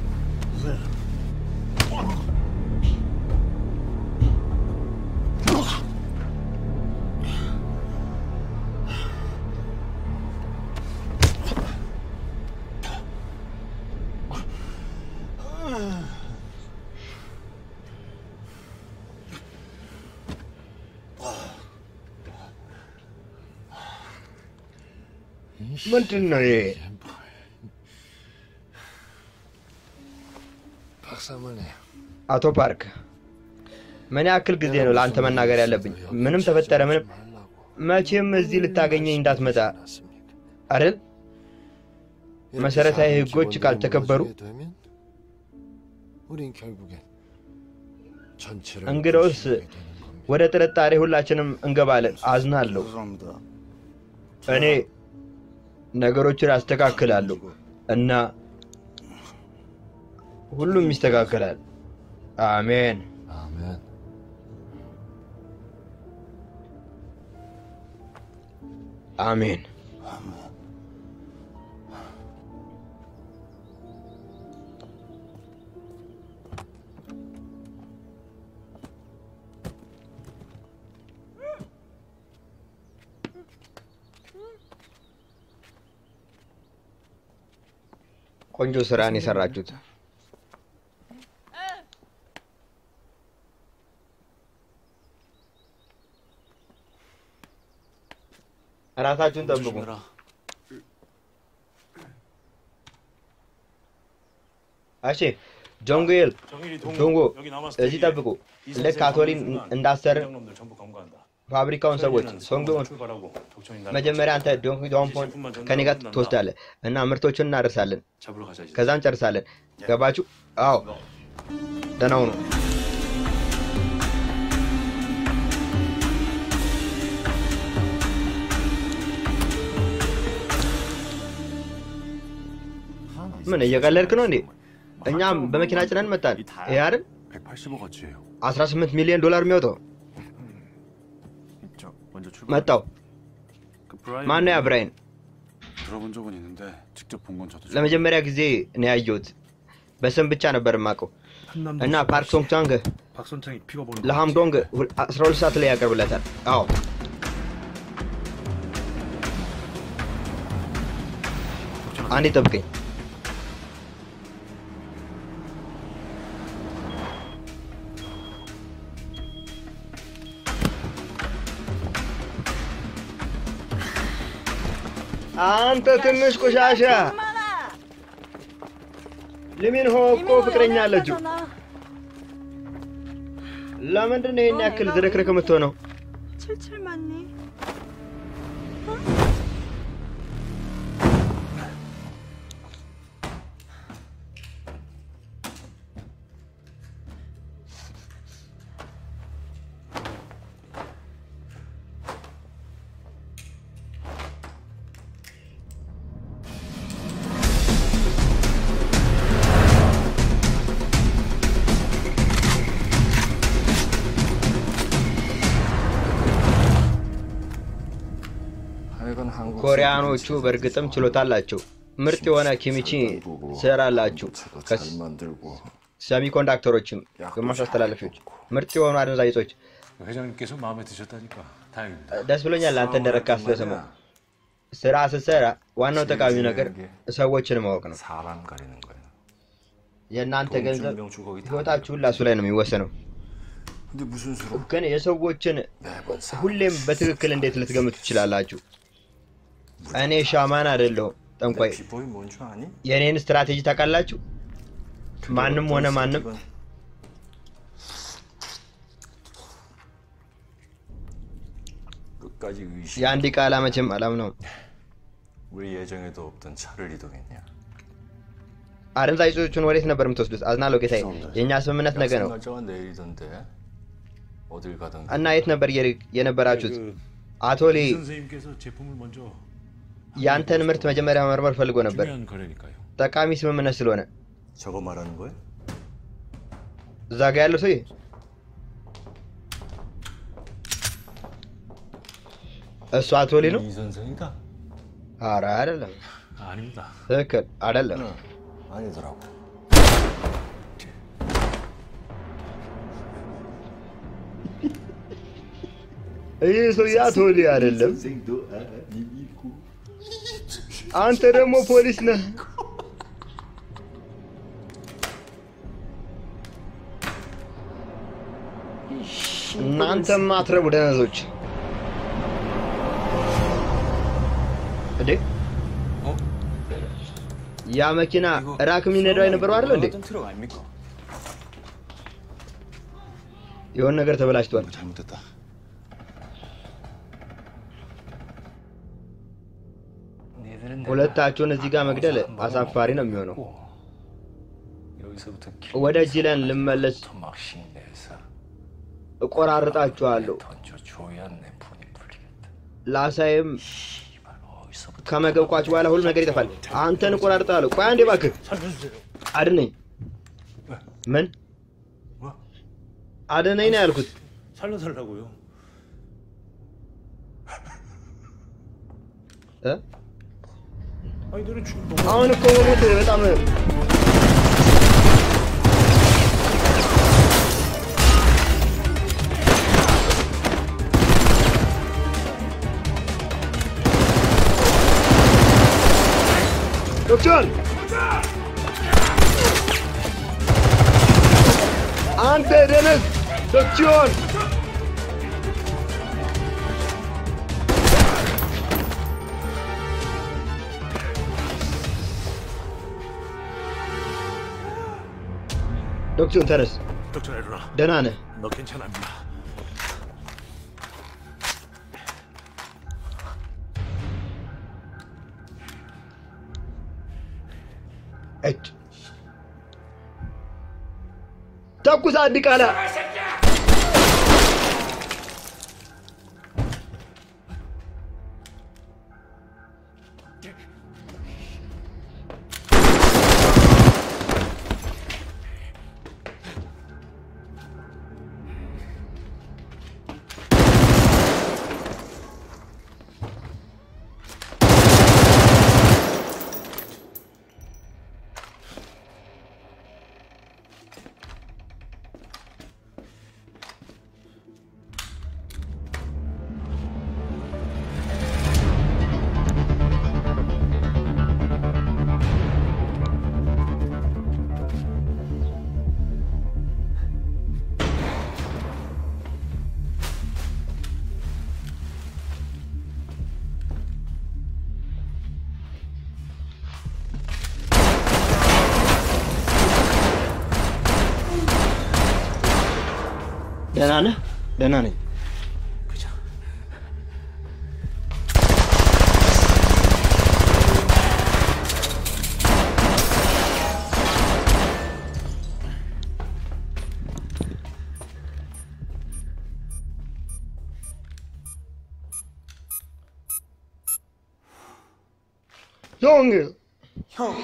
ምንድን ነው ይሄ? 박사모님, አቶ ፓርክ ምን ያክል ጊዜ ነው ለአንተ መናገር ያለብኝ? ምንም ተፈጠረ ምንም መቼም እዚህ ልታገኘኝ እንዳትመጣ አይደል? መሰረታዊ ህጎች ካልተከበሩ 되면 우린 결국엔 전체를 እንግዲያውስ ወደ ጥርጣሬ ሁላችንም እንገባለን። አዝናለሁ። 죄송합니다. እኔ ነገሮችን አስተካክላለሁ እና ሁሉም ይስተካከላል። አሜን። 아멘. አሜን። ቆንጆ ስራን የሰራችሁት። ራሳችሁን ጠብቁ። እሺ ጆንጉኤል ጆንጎ እዚህ ጠብቁ። ልክ አቶሊን እንዳሰርን 놈들 전부 검거한다. ፋብሪካውን ሰዎች ሶንግን 출발하고 독점이 መጀመሪያ አንተ ዶንኪ ዶንፖን ከኔ ጋር ትወስዳለህ እና ምርቶቹን እናደርሳለን። 잡으러 가자 이제. ከዛ እንጨርሳለን። ገባችሁ? አዎ ደህና ሁኑ። ምን እየቀለድክ ነው እንዴ? እኛም በመኪና ጭነን መጣን። ይሄ አይደል 185억어치예요. 18 ሚሊዮን ዶላር የሚወጣው 저 먼저 출발. መጣው። 그 브라이언 ማነው ያ ብራይን? 들어본 적은 있는데 직접 본 건 저도 처음. ለመጀመሪያ ጊዜ ነው ያየሁት። በስም ብቻ ነበር የማውቀው እና ፓርክ ሶንግ ቻንግ 박선창이 피가 보는 거 ለሃምዶንግ 12 ሰዓት ላይ ያቀርብለታል። አዎ አንዴ ጠብቀኝ። አንተ ትንሽ ቆሻሻ ሊሚንሆ እኮ ፍቅረኛ አለችው። ለምንድን ነው ይህን ያክል ዝርክርክ የምትሆነው? 칠칠만니? 하여간 한국 ኮሪያኖቹ በእርግጥም ችሎታ አላቸው። ምርጥ የሆነ ኪሚቺ ትሰራላችሁ። 잘 만들고 ሰሚኮንዳክተሮችም ግማሽ አስተላለፊዎች፣ ምርጥ የሆኑ አደንዛዥ እጾች። 회장님께서 마음에 드셨다니까 다행입니다. ደስ ብሎኛል አንተ እንደረካ ስለሰማሁ። ስራ ስትሰራ ዋናው ጠቃሚ ነገር ሰዎችን ማወቅ ነው። 사람 가리는 거야. የእናንተ 돈 ገንዘብ 준 명주 거기 다 ህይወታችሁ ሁላ እሱ ላይ ነው የሚወሰነው። 근데 무슨 수로 ግን የሰዎችን 매번 사 ሁሌም በትክክል እንዴት ልትገምቱ ትችላላችሁ? እኔ ሻማን አይደለሁም ጠንቋይ። 비보이 뭔줄 아니? የእኔን ስትራቴጂ ታውቃላችሁ? ማንም ሆነ ማንም 끝까지 의심. የአንድ ቃላ መቼም አላምነውም። 우리 예정에도 없던 차를 이동했냐? አደንዛዥ እጾቹን ወዴት ነበር የምትወስዱት? አዝናለሁ ጌታዬ፣ የእኛ ስምምነት ነገ ነው 날짜가 내일이던데 어딜 가든 እና የት ነበር የር- የነበራችሁት? 그 አቶ ሊ 이 선생님께서 제품을 먼저 ያንተን ምርት መጀመሪያ መመርመር ፈልጎ ነበር፣ 중요한 거래니까요. ጠቃሚ ስምምነት ስለሆነ። 저거 말하는 거야? እዛ ጋ ያለው ሰውዬ እሱ አቶ ሊ ነው? 이 선생이다? ኧረ አይደለም፣ 아닙니다. ትክክል አይደለም። 응, 아니더라고. ይህ ሰውዬ አቶ ሊ አይደለም። 선생도 아니고. አንተ ደግሞ ፖሊስ ነህ። እናንተም አትረቡ ደነዞች። እንዴ ያ መኪና ራክ የሚነዳው የነበረው አይደል እንዴ? 트럭 아닙니까? የሆነ ነገር ተበላሽቷል። 잘못됐다. ሁለታችሁን እዚህ ጋር መግደል አሳፋሪ ነው የሚሆነው። 여기서부터 ወደ ጂለን ልመለስ 막신 내서 እቆራርጣችኋለሁ። 던져줘야 내 폰이 풀리겠다. ላሳይም 이발 어디서부터 ከመገብኳችሁ በኋላ ሁሉ ነገር ይጠፋል። አንተን እቆራርጣለሁ። ቆይ አንዴ እባክህ አድነኝ። ምን አድነኝ ነው ያልኩት። 살려달라고요. እ? 아니 너는 죽 አሁን እኮ መሞት በጣም ዶክተር አንተ ደነዝ ዶክተር ዶክተር ተነስ፣ 덕전 일어나. ደህና ነህ? 너 괜찮아 임마. እጭ ተኩስ አንድ ቃላ ደህና ነህ? ደህና ነኝ። 형! 형!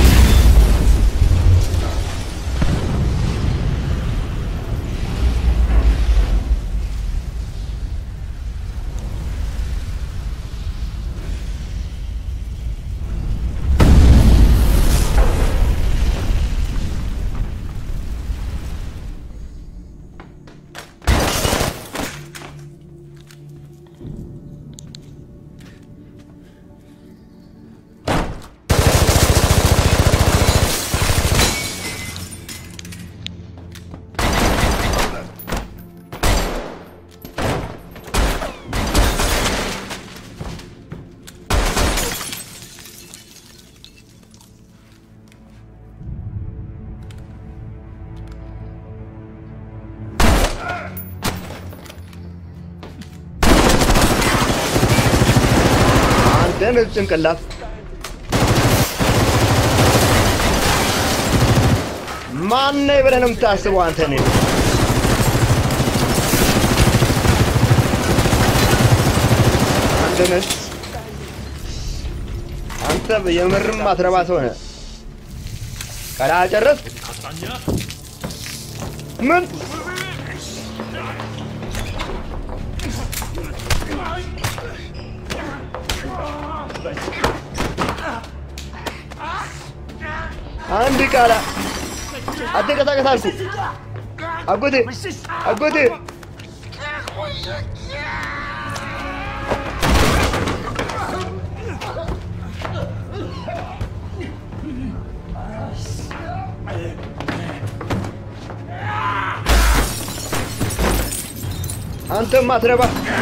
አንተ ነህ ጭንቅላት ማን ነህ ብለህ ነው የምታስበው አንተ ነህ አንተ ነህ አንተ የምርም አትረባ ሰው ነህ ቀላ ጨረስ ምን አንድ ቃላ አትንቀሳቀስ አልኩ። አጎቴ አጎቴ አንተም አትረባ።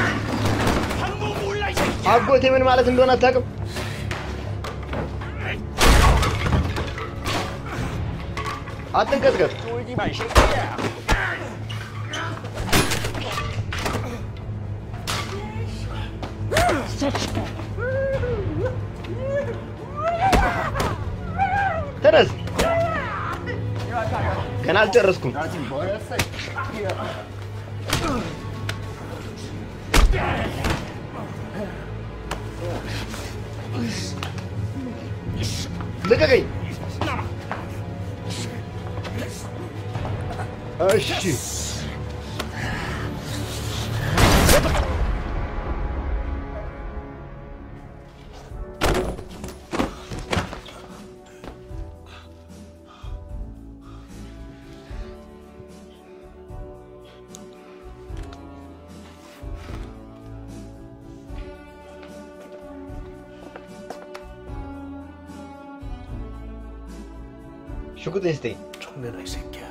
አጎቴ ምን ማለት እንደሆነ አታውቅም። አትንቀጥቀጥ። ተነስ። ገና አልጨረስኩም። ልቀቀኝ። እሺ ሽጉጥ ስጠኝ። ጮሌ라 이 새끼야.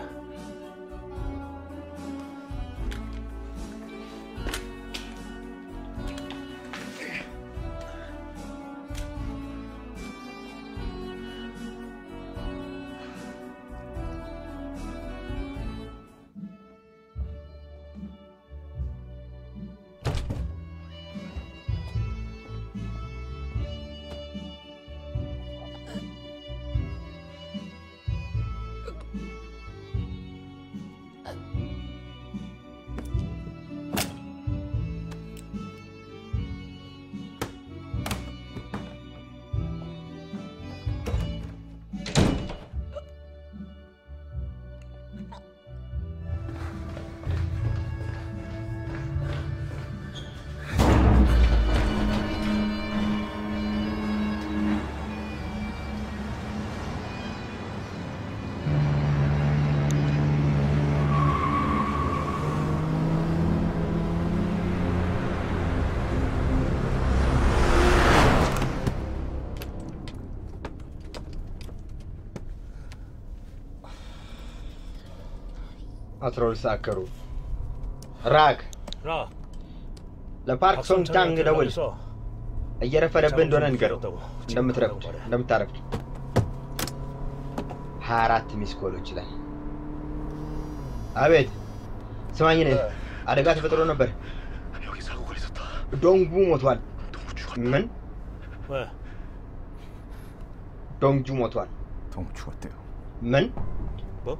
አስራ ሁለት ሰዓት ከሩብ ራክ ራ ለፓርክ ሶንግ ቻንግ ደውል። እየረፈደብህ እንደሆነ ንገረው። እንደምትረፍድ እንደምታረፍድ ሀያ አራት ሚስኮሎች ላይ አቤት ስማኝ ነህ አደጋ ተፈጥሮ ነበር ዶንጉ ሞቷል ምን 왜? ዶንጁ ሞቷል 동구 죽었대요. ምን 뭐?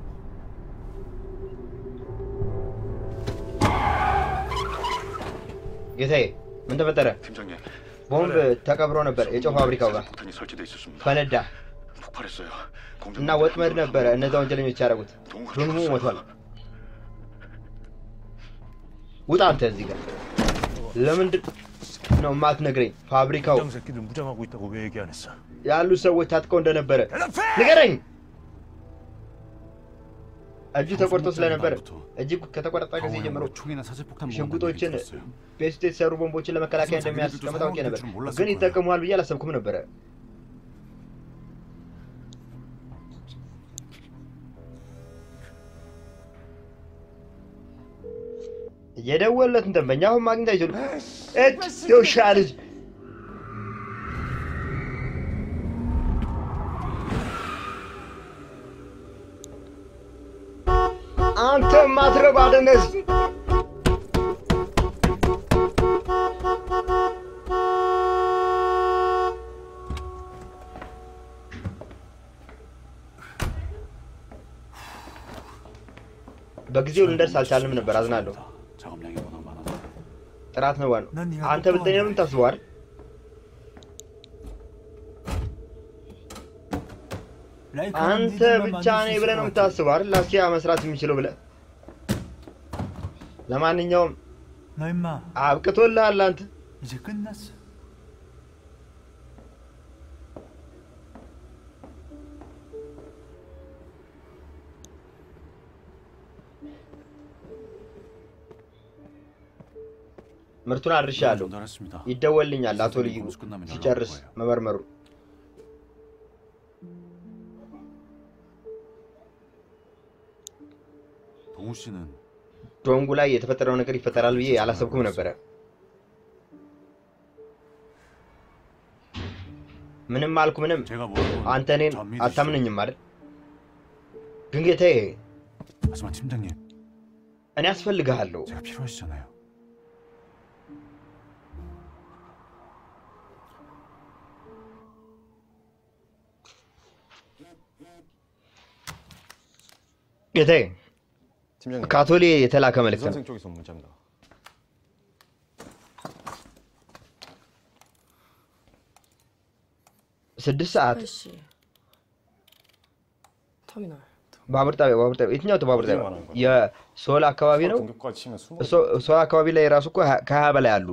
ጌታዬ ምን ተፈጠረ 팀장님, ቦምብ ተቀብሮ ነበር የጨው ፋብሪካው ጋር 폭탄이 설치돼 있었습니다. ፈነዳ 폭발했어요. እና ወጥመድ ነበረ እነዛ ወንጀለኞች ያደረጉት ዶንጉ ሞቷል ውጣ አንተ እዚህ ጋር ለምንድን ነው የማትነግረኝ ፋብሪካው 장 새끼들 무장하고 있다고 왜 얘기 안 했어? ያሉ ሰዎች ታጥቀው እንደነበረ ንገረኝ እጁ ተቆርጦ ስለነበረ እጅ ከተቆረጠ ጊዜ ጀምሮ 총이나 사제폭탄 ሽጉጦችን ቤት ውስጥ የተሰሩ ቦምቦችን ለመከላከያ እንደሚያስቀምጥ አውቄ ነበር ግን ይጠቀሙዋል ብዬ አላሰብኩም ነበረ የደወለትን ደንበኛ አሁን ማግኘት አይችሉም እች የውሻ ልጅ አንተ ማትረባ ደነዝ በጊዜው ልንደርስ አልቻልንም ነበር አዝናለሁ 작업량이 워낙 많아서 ጥራት ነው ዋናው አንተ ብትጠኛ ምን ታስበዋል አንተ ብቻ ነኝ ብለህ ነው የምታስበው አይደል ላስቲያ መስራት የሚችለው ብለህ ለማንኛውም 너 임마 አብቅቶልሃል አንተ 이제 끝났어. ምርቱን አድርሻለሁ 전달했습니다. ይደወልኛል አቶ ልዩ 공수 끝나면 연락 올 ሲጨርስ 거예요. መመርመሩ 동우 씨는 ዶንጉ ላይ የተፈጠረው ነገር ይፈጠራል ብዬ አላሰብኩም ነበረ ምንም አልኩ ምንም 제가 뭐라고 አንተ እኔን 전 믿으시죠? አታምነኝም አይደል ግን ጌታዬ 하지만 팀장님 እኔ አስፈልግሃለሁ 제가 필요하시잖아요. ጌታዬ 팀장님. ካቶሊ የተላከ መልእክት ነው 선생 쪽에서 온 문자입니다. ስድስት ሰዓት እሺ 터미널 ባቡር ጣቢያ ባቡር ጣቢያ የትኛው ባቡር ጣቢያ 말하는 거야? የሶል አካባቢ ነው 공격까지 치면 스무. ሶ- ሶል አካባቢ ላይ ራሱ እኮ ሀ- ከሀያ በላይ አሉ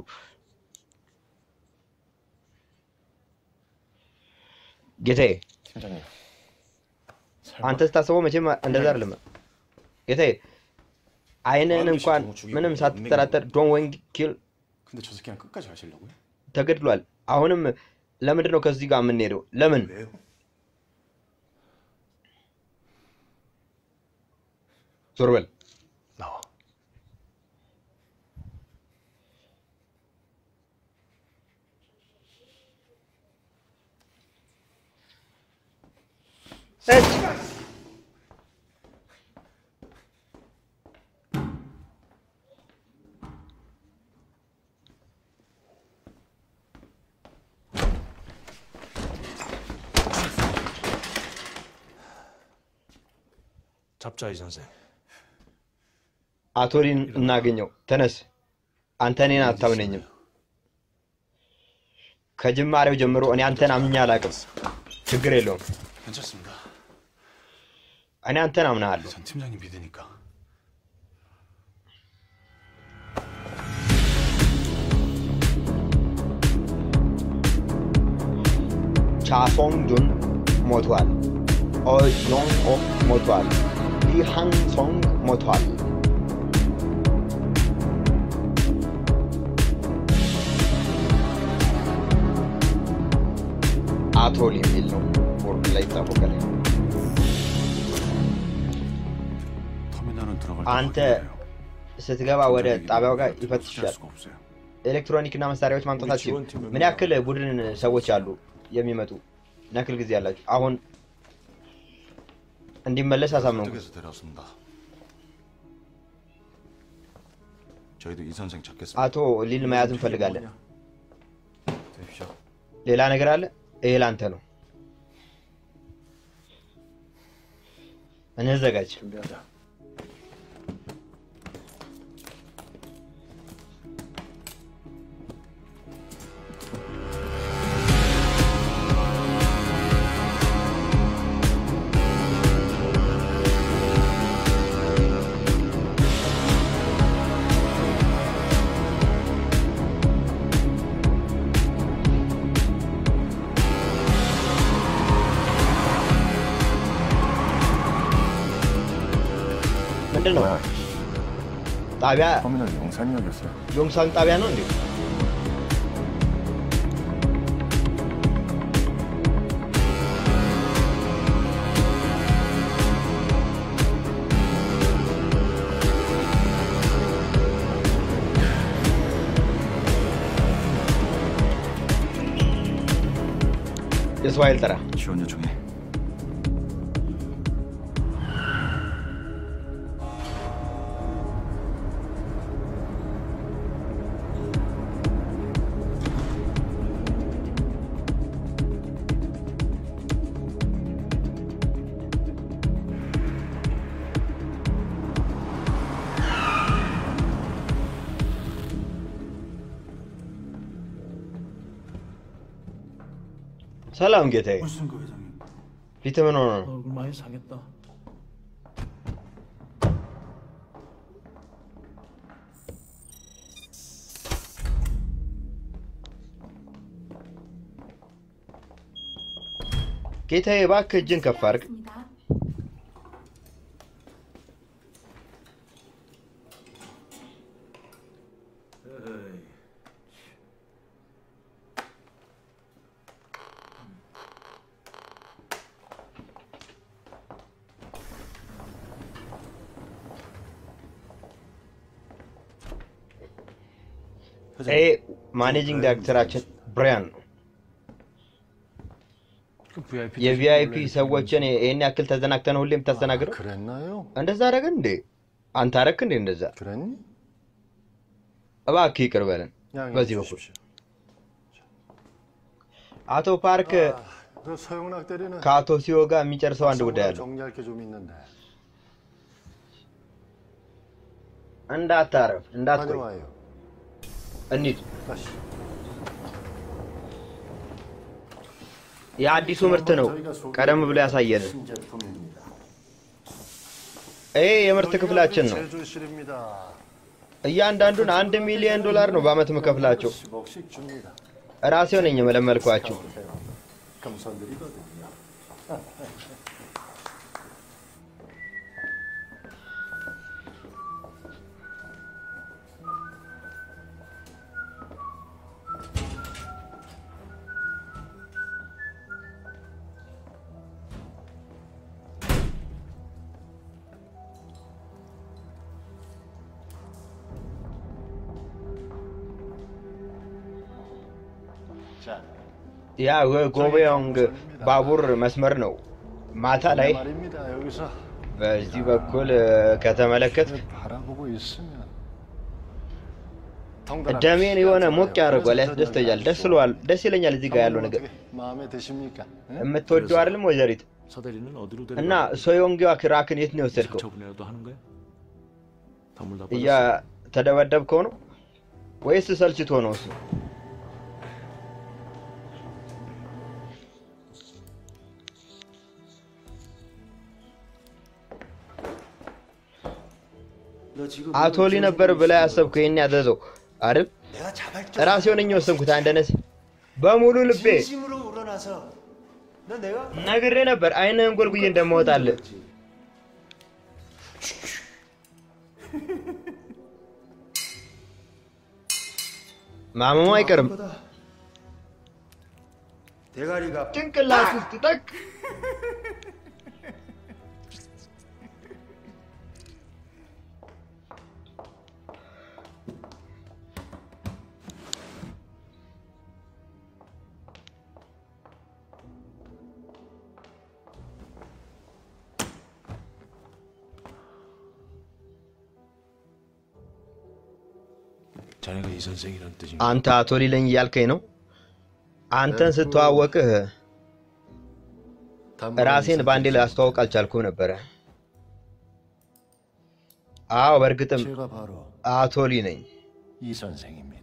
ጌታዬ 팀장님. አንተ ስታስበው መቼም እንደዛ አይደለም ጌታዬ አይንህን እንኳን ምንም ሳትጠራጠር ዶን ወንግ ኪል 근데 저 새끼랑 끝까지 가시려고요? ተገድሏል አሁንም ለምንድን ነው ከዚህ ጋር የምንሄደው ለምን 왜요? ዞር በል 나와. እጭ! 잡자 이 선생. አቶ ሊን እናገኘው ተነስ አንተ እኔን አታምነኝም ከጅማሬው ጀምሮ እኔ አንተን አምኜ አላውቅም ችግር የለውም 괜찮습니다. እኔ አንተን አምናሃለሁ 전 팀장님 믿으니까. ቻሶንጁን ሞቷል ኦዮንግ ኦክ ሞቷል ሊሃንሶንግ ሞቷል አቶል የሚል ነው ቦርድ ላይ ይታወቃል 터미널은 들어갈 አንተ ስትገባ ወደ ጣቢያው ጋር ይፈትሻል። ኤሌክትሮኒክና መሳሪያዎች ማምጣታችሁ ምን ያክል ቡድን ሰዎች አሉ የሚመጡ ምን ያክል ጊዜ ያላችሁ? አሁን እንዲመለስ አሳመንኩ። 어떻게 해서 데려왔습니다. 저희도 이 선생 찾겠습니다. አቶ ሊል መያዝ እንፈልጋለን። 되십시오. ሌላ ነገር አለ? ይሄ ላንተ ነው። እንዘጋጅ። 준비하자. ምንድን ነው ጣቢያ? 터미널 용산역이었어요. ዮንሳን ጣቢያ ነው እንዴ? የሰው ኃይል ጥራ። 지원 요청해. ሰላም ጌታዬ። 무슨 거 회장님? ፊት ምን ሆነ ነው? 얼굴 많이 상했다. ጌታዬ እባክህ እጅን ከፍ አድርግ። ይሄ ማኔጂንግ ዳይሬክተራችን ብራያን ነው። 그 VIP የቪአይፒ ሰዎችን ይህን ያክል ተዘናግተን ሁሌ የምታስተናግደው 그랬나요? እንደዛ አደረገን እንዴ? አንተ አደረክ እንዴ እንደዛ? 그랬니? እባክህ ይቅር በለን። 양해해 በዚህ በኩል 주십시오. አቶ ፓርክ 그 서영락 대리는 ከአቶ ሲዮ ጋር የሚጨርሰው አንድ ጉዳይ አለ። 정리할 게 좀 있는데. እንዳታረፍ፣ እንዳትቆይ፣ 다녀와요. እንሂድ። 가시죠. የአዲሱ ምርት ነው ቀደም ብሎ ያሳየን። 신제품입니다. ይሄ የምርት ክፍላችን ነው። 제조실입니다. እያንዳንዱን አንድ ሚሊዮን ዶላር ነው በአመት የምከፍላቸው። 10억씩 줍니다. ራሴው ነኝ የመለመልኳቸው። 금손들이거든요. ያ ጎቤዮንግ ባቡር መስመር ነው። ማታ ላይ 말입니다. 여기서 በዚህ በኩል ከተመለከት 바라보고 있으면 ደሜን የሆነ ሞቅ ያደርጓል፣ ያስደስተኛል። ደስ ይለዋል፣ ደስ ይለኛል። እዚህ ጋር ያለው ነገር 마음에 드십니까? 예? የምትወደው አይደለም ወይዘሪት? 사대리는 어디로 እና 데려가? ሶዮንጊዋ ክራክን የት ነው የወሰድከው? 처분이라도 하는 거야? 선물 다 እያ 받았어? ተደበደብከው ነው ወይስ ሰልችቶ ነው እሱ? 너 지금 አቶ ሊ ነበር ብላ ያሰብከው ይሄን ያዘዘው አይደል? 내가 자발적 ራሴው ነኝ የወሰንኩት። አንደነስ በሙሉ ልቤ 진심으로 우러나서 너 내가 ነግሬ ነበር አይንህን ጎልጉዬ እንደማወጣልህ። ማመሙ አይቀርም። 대가리가 ጭንቅላት ውስጥ ጠቅ 자네가 이 선생이란 뜻인가? አንተ አቶ ሊለኝ እያልከኝ ነው? አንተን ስተዋወቅህ ራሴን በአንዴ ላስተዋውቅ አልቻልኩም ነበረ። አዎ በእርግጥም 제가 바로 አቶ ሊ ነኝ። 이 선생입니다.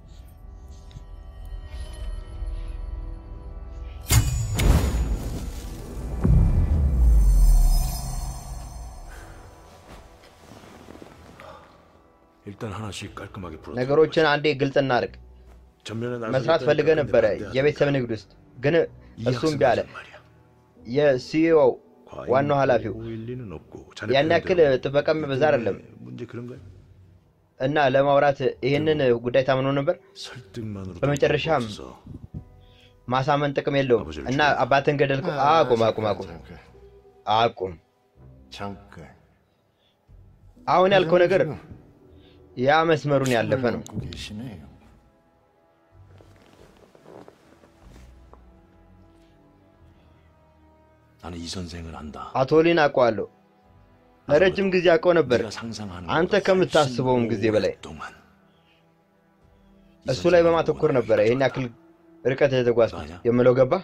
일단 하나씩 깔끔하게 풀어. ነገሮችን አንዴ ግልጽ እናድርግ። 전면에 መስራት ፈልገ ነበረ የቤተሰብ ንግድ ውስጥ ግን እሱም እምቢ አለ። የሲኢኦ ዋናው ኃላፊው 일리는 없고 ያን ያክል ጥበቃ የሚበዛ አይደለም 문제 그런가요? እና ለማውራት ይህንን ጉዳይ ታምኖ ነበር። 설득만으로 በመጨረሻም ማሳመን ጥቅም የለውም እና አባትን ገደልኩ። አቁም አቁም አቁም አቁም። 잠깐. አሁን ያልከው ነገር ያ መስመሩን ያለፈ ነው። 넘고 계시네요. 나는 이 선생을 안다. አቶ ሊን አውቀዋለሁ። ለረጅም ጊዜ አውቀው ነበር፣ አንተ ከምታስበውም ጊዜ በላይ እሱ ላይ በማተኮር ነበረ ይህን ያክል ርቀት የተጓዝኩት የምለው ገባ።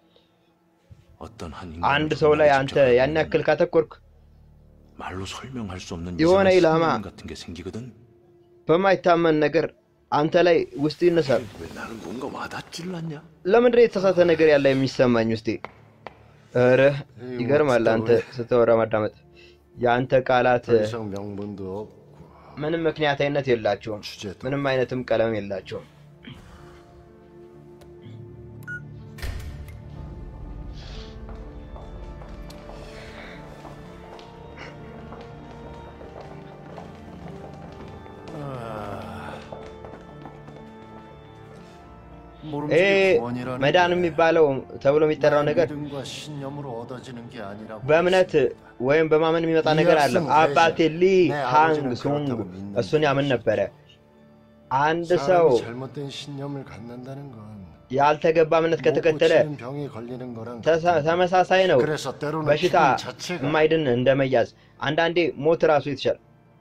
어떤 한 አንድ ሰው ላይ አንተ ያን ያክል ካተኮርክ 말로 설명할 수 없는 የሆነ 이상한 ኢላማ 신념 같은 게 생기거든. በማይታመን ነገር አንተ ላይ ውስጥ ይነሳል። 왜 나는 뭔가 와닿지를 않냐? ለምንድን የተሳሳተ ነገር ያለ የሚሰማኝ ውስጤ? ኧረ ይገርማል። አንተ ስትወራ ማዳመጥ የአንተ ቃላት 더 이상 명분도 없고 ምንም ምክንያታዊነት የላቸውም። ምንም አይነትም ቀለም የላቸውም። ይሄ መዳን የሚባለው ተብሎ የሚጠራው ነገር 믿음과 신념으로 얻어지는 게 아니라고 በእምነት ወይም በማመን የሚመጣ ነገር አለ። አባቴ ሊ ሃንግ ሱንግ እሱን ያምን ነበረ። አንድ ሰው 사람이 잘못된 신념을 갖는다는 건 ያልተገባ እምነት ከተከተለ 못 고치는 병에 걸리는 거랑 ተሳ- ተመሳሳይ ነው። 그래서 때로는 በሽታ 기분 자체가 የማይድን እንደ መያዝ፣ አንዳንዴ ሞት ራሱ የተሻለ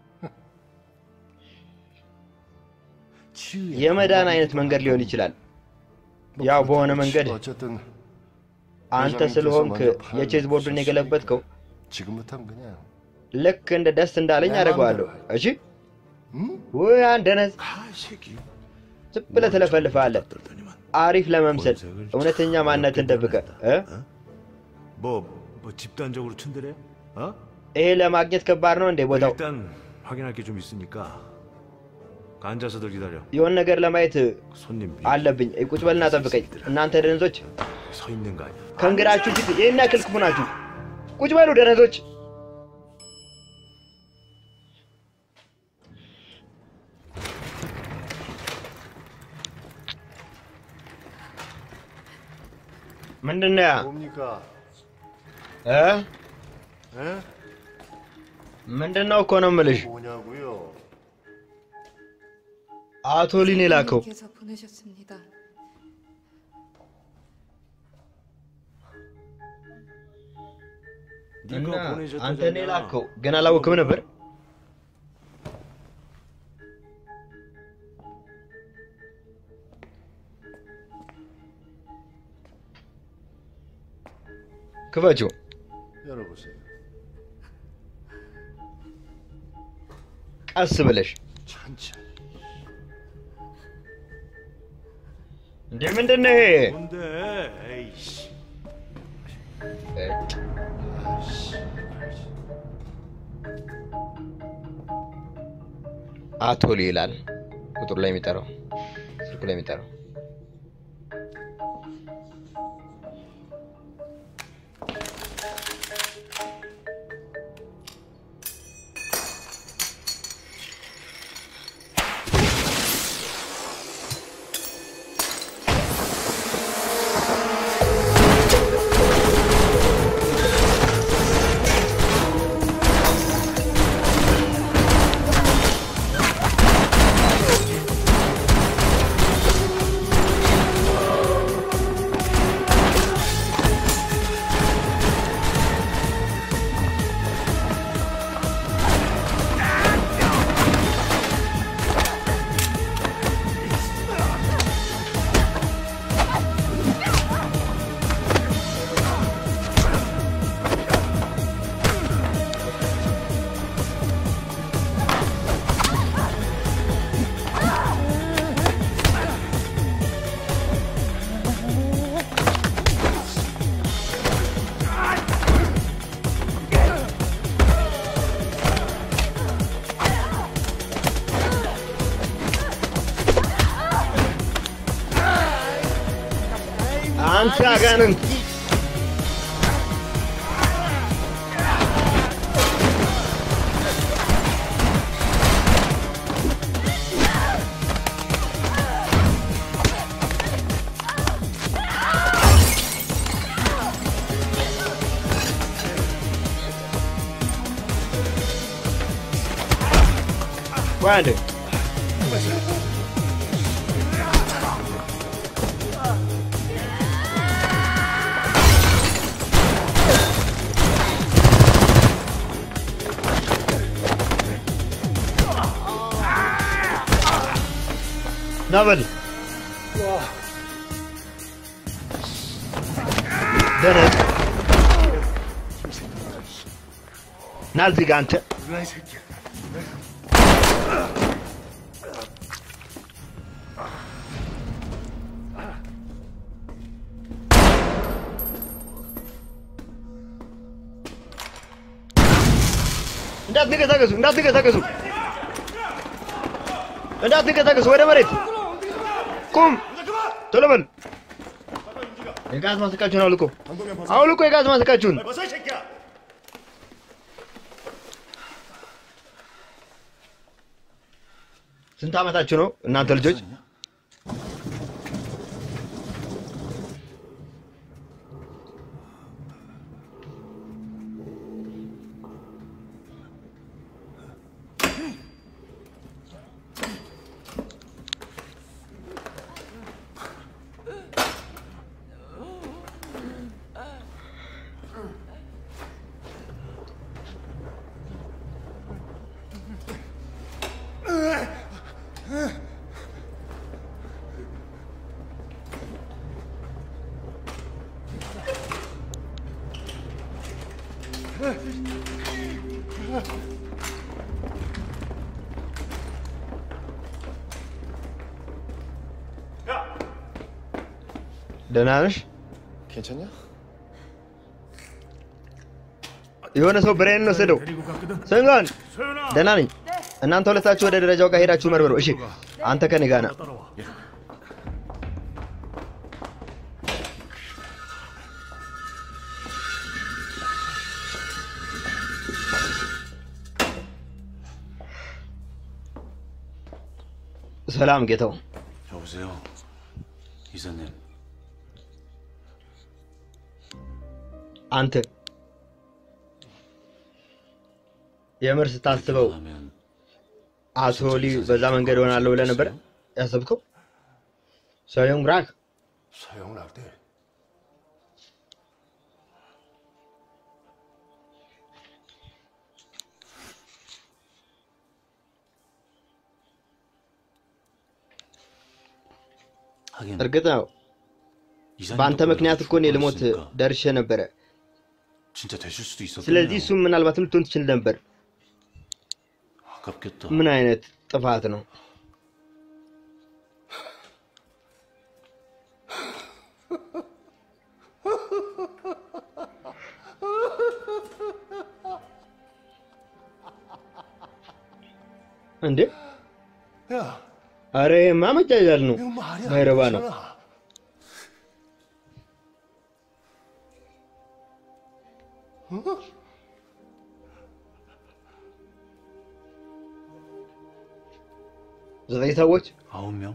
የመዳን አይነት መንገድ ሊሆን ይችላል። ያው በሆነ መንገድ 어쨌든 አንተ ስለሆንክ የቼዝ ቦርዱን የገለበጥከው 지금부터는 그냥 ልክ እንደ ደስ እንዳለኝ አደርገዋለሁ። እሺ ወይ አንደነዝ ዝም ብለህ ትለፈልፋለህ። አሪፍ ለመምሰል እውነተኛ ማንነትን ደብቀህ እ? 뭐, 뭐 집단적으로 춘대래? 어? ይሄ ለማግኘት ከባድ ነው እንዴ? ቦታው 일단 확인할 게 좀 있으니까 앉아서들 기다려. የሆነ ነገር ለማየት 손님 አለብኝ። ቁጭ በልና ጠብቀኝ። እናንተ ደነዞች 서 있는 거 아니야? ከእንግዳችሁ ፊት ይህን ያክል ክፉ ናችሁ። ቁጭ በሉ ደነዞች። ምንድን ነው ያ? 뭡니까? እ? 에? ምንድን ነው እኮ ነው የምልሽ። 뭐냐고요? አቶ ሊን የላከው 께서 보내셨습니다. እና አንተ ነው የላከው ግን አላወቅም ነበር። ክፈችው። 열어보세요. ቀስ ብለሽ 천천히. እንዴ ምንድን ነው ይሄ? 뭔데? 에이씨. አቶ ሊ ይላል ቁጥሩ ላይ የሚጠራው ስልኩ ላይ የሚጠራው ሲያጋንንት ቆይ አንዴ ና በል ደነዝ ና እዚህ ጋ አንተ እንዳትንቀሳቀሱ እንዳትንቀሳቀሱ እንዳትንቀሳቀሱ ወደ መሬት ቁም ቶሎ በል የጋዝ ማስቃችሁን አውልቁ አውልቁ የጋዝ ማስቃችሁን ስንት ዓመታችሁ ነው እናንተ ልጆች ደህና ነሽ? 괜찮냐? የሆነ ሰው ብሬን ወሰደው። ሰንጋን ደህና ነኝ። እናንተ ሁለታችሁ ወደ ደረጃው ጋር ሄዳችሁ መርምሩ። እሺ፣ አንተ ከኔ ጋር ና። ሰላም ጌታው። 여보세요. 이사님. አንተ የምር ስታስበው አቶ ሊ በዛ መንገድ ሆናለሁ ብለህ ነበር ያሰብከው? ሰውየውም ራክ 서영 낙대. እርግጥ ነው በአንተ ምክንያት እኮ እኔ ልሞት ደርሼ ነበረ። 진짜 되실 수도 있었겠네요. ስለዚህ እሱም ምናልባትም ልትሆን ትችል ነበር። 아깝겠다. ምን አይነት ጥፋት ነው? እንዴ 야, አረ ይሄማ መጃጃል ነው፣ 이거 말이 ማይረባ ነው። 아니잖아. 어? ዘጠኝ ሰዎች 아홉 명?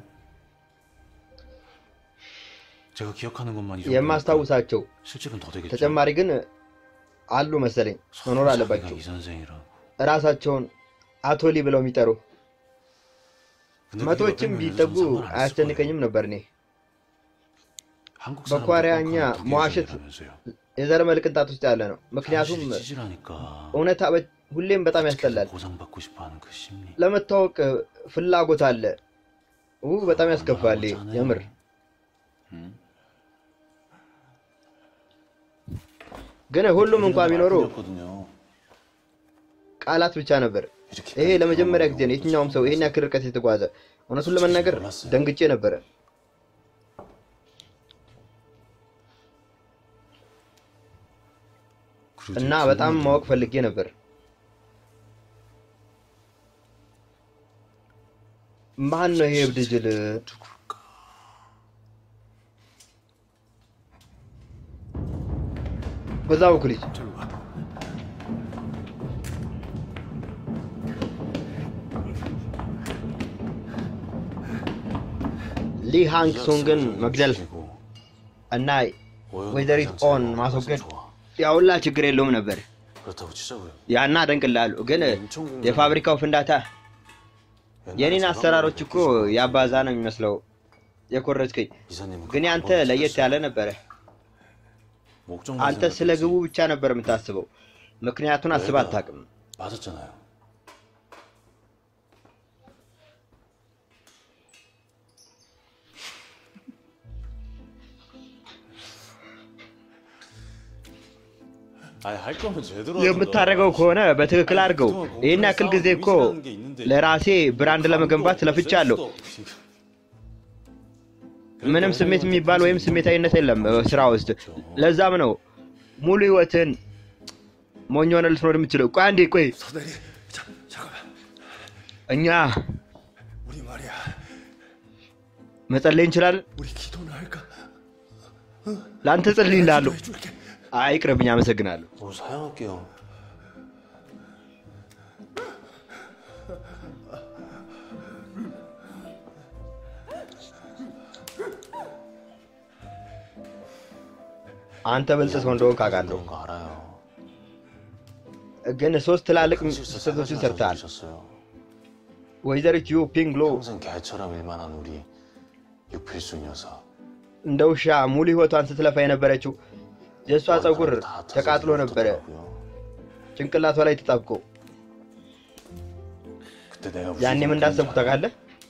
제가 기억하는 것만 이 정도. የማስታውሳቸው 실직은 더 되겠죠. ተጨማሪ ግን አሉ መሰለኝ መኖር አለባቸው። 이 선생이라. እራሳቸውን አቶ ሊ ብለው የሚጠሩ 근데 መቶዎችም 그게 ቢጠጉ 상관 안 했을 አያስጨንቀኝም ነበር እኔ 한국 በኳሪያኛ 사람들 መዋሸት 독일인이라면서요. የዘረመል ቅንጣት ውስጥ ያለ ነው። ምክንያቱም 사실이 찌질하니까. እውነታ በ- ሁሌም በጣም ያስጠላል። 보상받고 싶어하는 그 심리. ለመታወቅ ፍላጎት አለ። ው በጣም ያስከፋል። ይሄ የምር ግን ሁሉም እንኳን ቢኖሩ ቃላት ብቻ ነበር። ይሄ ለመጀመሪያ ጊዜ ነው የትኛውም ሰው ይሄን ያክል ርቀት የተጓዘ። እውነቱን ለመናገር ደንግጬ ነበረ። እና በጣም ማወቅ ፈልጌ ነበር። ማን ነው ይሄ እብድ ጅል? በዛ በኩል ሂድ። ሊ ሃንግ ሶንግን መግደል እና ወይዘሪት ኦን ማስወገድ ያውላ ችግር የለውም ነበር። 그렇다고 치자고요. ያና አደንቅልሃለሁ። ግን የፋብሪካው ፍንዳታ የኔን አሰራሮች እኮ ያባዛ ነው የሚመስለው የኮረጅከኝ። 이사님은 ግን ያንተ ለየት ያለ ነበረ። 목적 አንተ ስለ ግቡ ብቻ ነበር የምታስበው። ምክንያቱን አስብ አታውቅም። 맞았잖아요. 아니 할 거면 제대로 የምታደርገው ከሆነ በትክክል አድርገው። ይህን ያክል ጊዜ እኮ ለራሴ ብራንድ ለመገንባት ለፍቻለሁ። ምንም ስሜት የሚባል ወይም ስሜታዊነት የለም እ፣ ስራ ውስጥ። ለዛም ነው ሙሉ ህይወትን ሞኝ ሆነ ልትኖር የምትችለው። ቆይ አንዴ ቆይ፣ 서대리 자, 잠깐만 እኛ 우리 말이야 መጸለይ እንችላለን። 우리 기도나 할까? ለአንተ ጸልይልሃለሁ። አይ ይቅርብኝ፣ አመሰግናለሁ። 뭐 사양할게요. አንተ ብልጥ ሰው እንደሆንክ አውቃለሁ፣ 그런 거 알아요. ግን ሶስት ትላልቅ 실수 ስህተቶችን 세가지 ሰርተሃል። 하셨어요. ወይዘሪት ዩ ፒንግሎ 평생 개처럼 일만 한 우리 육필수 녀석. እንደ ውሻ ሙሉ ህይወቷን ስትለፋ የነበረችው የእሷ ፀጉር ተቃጥሎ ነበረ ጭንቅላቷ ላይ ተጣብቆ። 그때 내가 무슨 ያኔም እንዳሰብኩ ታውቃለህ፣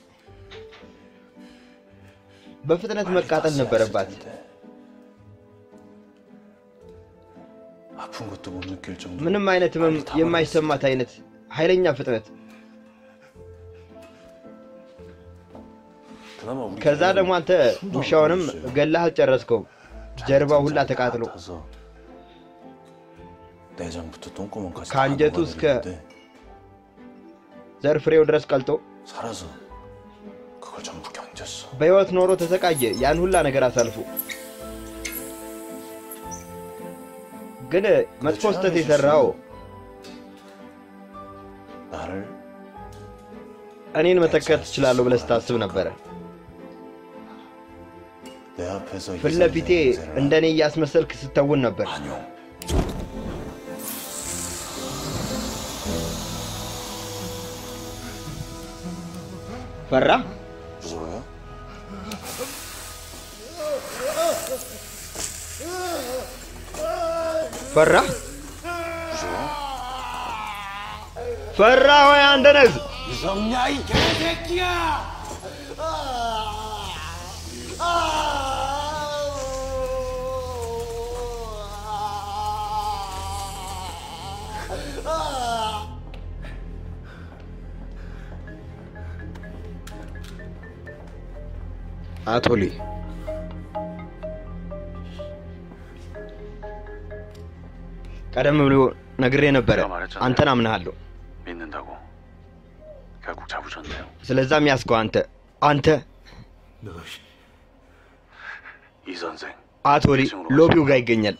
በፍጥነት መቃጠል ነበረባት። 아픈 것도 못 느낄 정도. ምንም አይነት ህመም የማይሰማት አይነት ኃይለኛ ፍጥነት። 그나마 우리 ከዛ ደግሞ አንተ ውሻውንም ገላህ አልጨረስከውም። ጀርባው ሁላ ተቃጥሎ 타서 내장부터 똥구멍까지 다 ከአንጀቱ እስከ 녹아내리는데 ዘር ፍሬው ድረስ ቀልጦ 살아서 그걸 전부 견뎠어. በህይወት ኖሮ ተሰቃየ። ያን ሁላ ነገር አሳልፎ ግን መጥፎ ስህተት የሰራው 나를 እኔን መተካት ትችላለሁ ብለህ ስታስብ ነበረ። 내 앞에서 ፊት ለፊቴ እንደ እኔ እያስመሰልክ ስተውን ነበር። ፈራ 무서워요? ፈራ ፈራ ወይ አንተ ነህ? 무섭냐 이 개새끼야! አቶ ሊ ቀደም ብሎ ነግሬ ነበረ። አንተን አምናሃለሁ። 믿는다고 결국 잡으셨네요. ስለዛም ያስከው አንተ አንተ 이 선생 አቶ ሊ ሎቢው ጋር ይገኛል።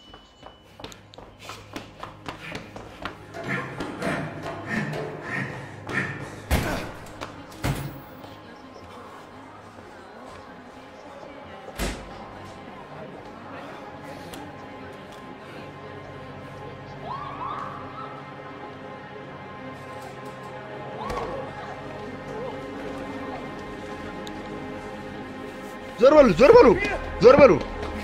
ዞር በሉ ዞር በሉ ዞር በሉ።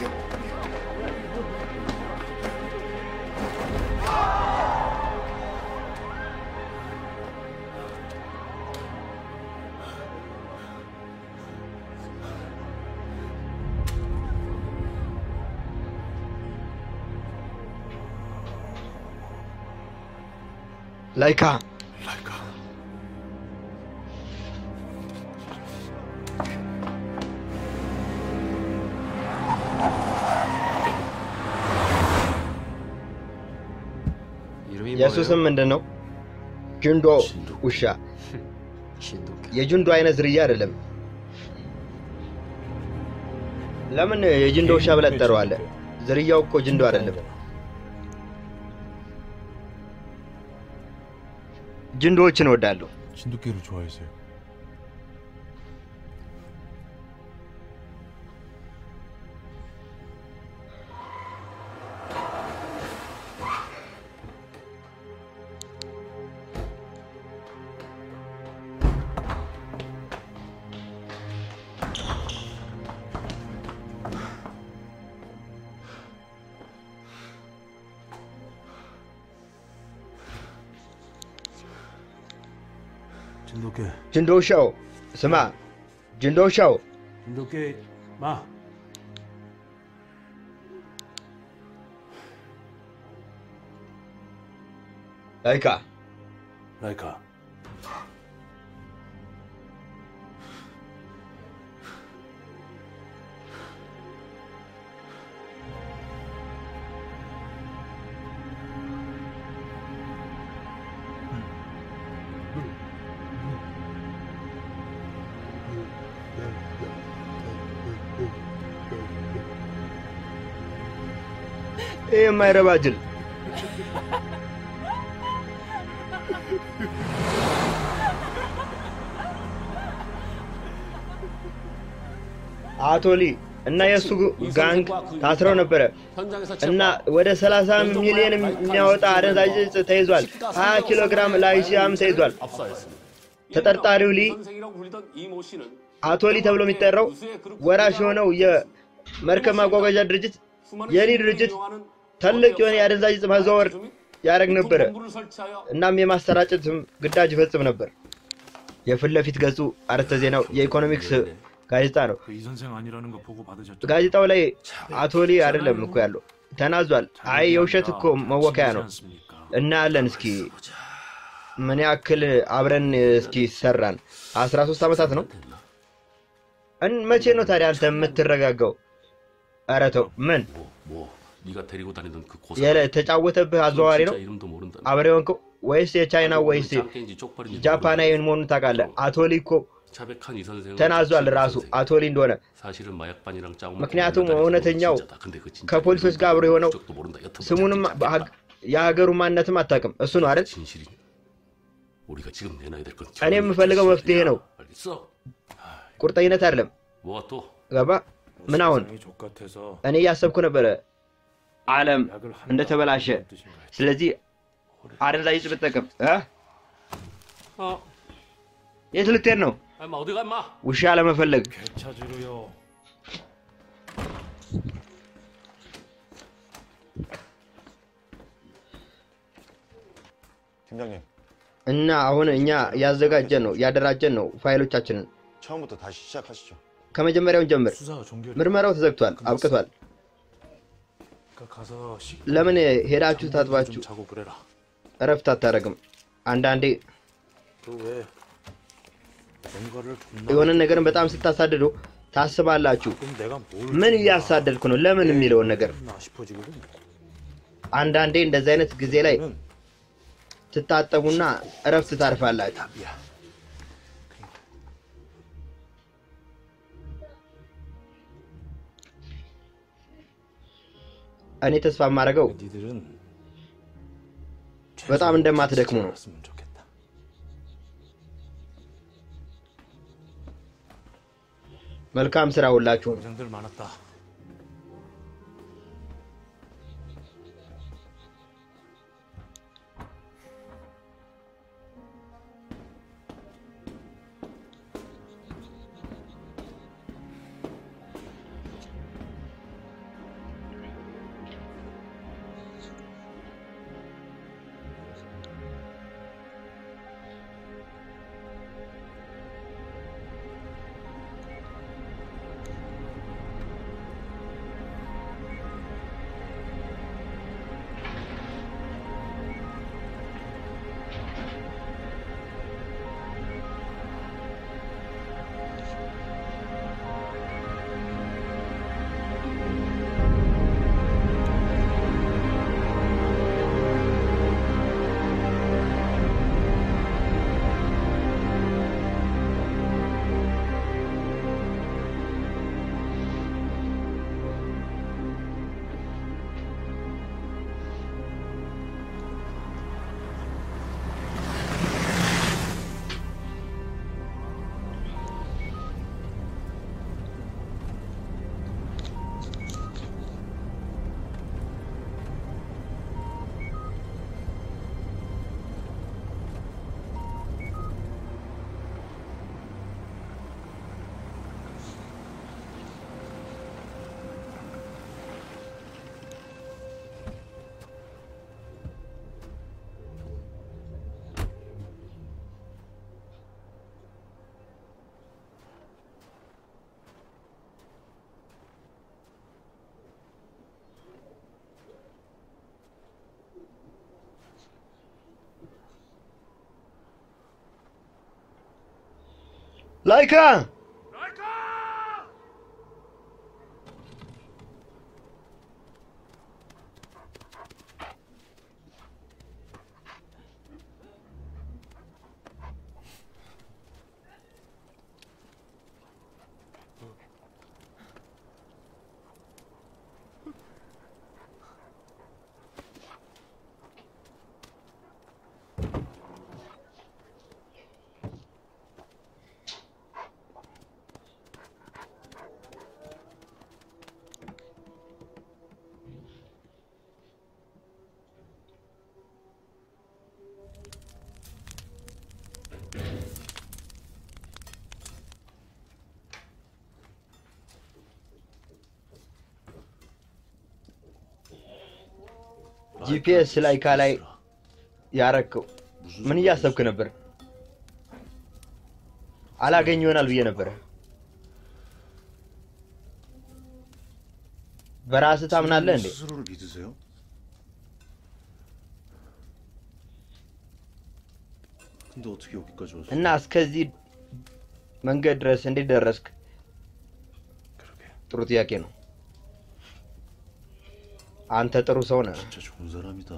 ላይካ የእሱ ስም ምንድን ነው? ጅንዶ ውሻ። የጅንዶ አይነት ዝርያ አይደለም። ለምን የጅንዶ ውሻ ብለህ ትጠራዋለህ? ዝርያው እኮ ጅንዶ አይደለም። ጅንዶዎችን እወዳለሁ። 진돗개를 좋아해서요. 진돗개, ጅንዶሻው ስማ፣ ጅንዶሻው 진돗개 마. ላይካ 라이카. ይህ የማይረባ ጅል አቶ ሊ እና የእሱ ጋንግ ታስረው ነበረ እና ወደ 30 ሚሊዮን የሚያወጣ አደንዛዥ እጽ ተይዟል። 20 ኪሎ ግራም ላይሲያም ተይዟል። ተጠርጣሪው ሊ አቶ ሊ ተብሎ የሚጠራው ወራሽ የሆነው የመርከብ ማጓጓዣ ድርጅት የሊ ድርጅት ትልቅ የሆነ የአደንዛዥ እጽ ማዘዋወር ያደረግ ነበረ። እናም የማሰራጨትም ግዳጅ ይፈጽም ነበር። የፊት ለፊት ገጹ አርዕስተ ዜናው የኢኮኖሚክስ ጋዜጣ ነው። 그 이 선생 아니라는 거 보고 받으셨죠? ጋዜጣው ላይ አቶ ሊ አይደለም እኮ ያለው ተናዟል። አይ የውሸት እኮ መወከያ ነው። እናያለን እስኪ ምን ያክል አብረን እስኪ ሰራን። 13 ዓመታት ነው። እን መቼ ነው ታዲያ አንተ የምትረጋጋው? ኧረ ተው። ምን 네가 데리고 다니던 그 고사 የተጫወተብህ አዘዋዋሪ ነው 이름도 모른다. አብሬ ሆንከው ወይስ የቻይና ወይስ ጫቄ인지 쪽팔인지 ጃፓናዊ መሆኑን ታውቃለህ? 아ቶ ሊ እኮ 자백한 이 선생은 ተናዟል ራሱ አቶ ሊ እንደሆነ። 사실은 마약반이랑 짜고 ምክንያቱም እውነተኛው ከፖሊሶች ጋር አብሮ የሆነው ስሙንም በሀግ- የሀገሩ ማንነትም አታውቅም። እሱ ነው አይደል? 우리가 지금 내놔야 될 건 እኔ የምፈልገው መፍትሄ ነው፣ 알겠어? ቁርጠኝነት አይደለም። 뭐가 또 ገባ? ምን አሁን 족같아서 እኔ እያሰብኩ ነበረ ዓለም እንደተበላሸ። ስለዚህ አደንዛዥ እጽ ብጠቀም እ? 어 የት ልትሄድ ነው? 엄마 어디 가 임마 ውሻ ለመፈለግ 찾으러요. 팀장님 እና አሁን እኛ ያዘጋጀን ነው ያደራጀን ነው ፋይሎቻችንን 처음부터 다시 시작하시죠. ከመጀመሪያውን ጀምር። 수사가 종결. ምርመራው ተዘግቷል፣ አብቅቷል። 그러니까 가서 식. ለምን ሄዳችሁ ታጥባችሁ 좀 자고 그래라. እረፍት አታደርግም? አንዳንዴ 그왜 뭔가를 존나. የሆነ ነገርን በጣም ስታሳድዱ ታስባላችሁ። 그럼 내가 뭘 ምን እያሳደድኩ ነው? ለምን የሚለውን ነገር 나 싶어지거든. አንዳንዴ እንደዚህ አይነት ጊዜ ላይ ትታጠቡና እረፍት ታርፋላችሁ። እኔ ተስፋ የማደርገው 니들은 በጣም እንደማትደክሙ ነው። 알았으면 좋겠다. መልካም ስራ ሁላችሁም። 고생들 많았다. ላይካ ጂፒኤስ ላይካ ላይ ያረከው ምን እያሰብክ ነበር? አላገኝ ይሆናል ብዬ ነበረ። በራስህ ታምናለህ እንዴ? 스스로를 믿으세요? 근데 어떻게 여기까지 왔어? እና እስከዚህ መንገድ ድረስ እንዴት ደረስክ? ጥሩ ጥያቄ ነው። አንተ ጥሩ ሰው ነህ። 진짜 좋은 사람이다.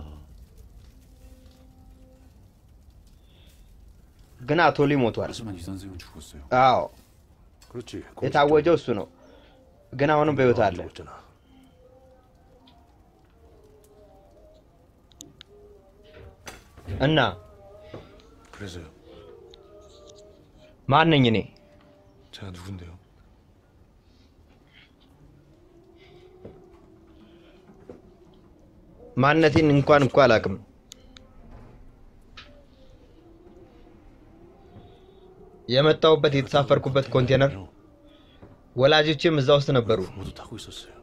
ግን አቶ ሊ ሞቷል። 하지만 이 선생은 죽었어요. አዎ 그렇지. የታወጀው እሱ ነው። ግን አሁንም በሕይወት አለ። እና 그래서요. ማን ነኝ እኔ? 제가 누군데요? ማንነቴን እንኳን እኮ አላውቅም። የመጣሁበት የተሳፈርኩበት ኮንቴነር ወላጆቼም እዛ ውስጥ ነበሩ። 모두 타고 있었어요.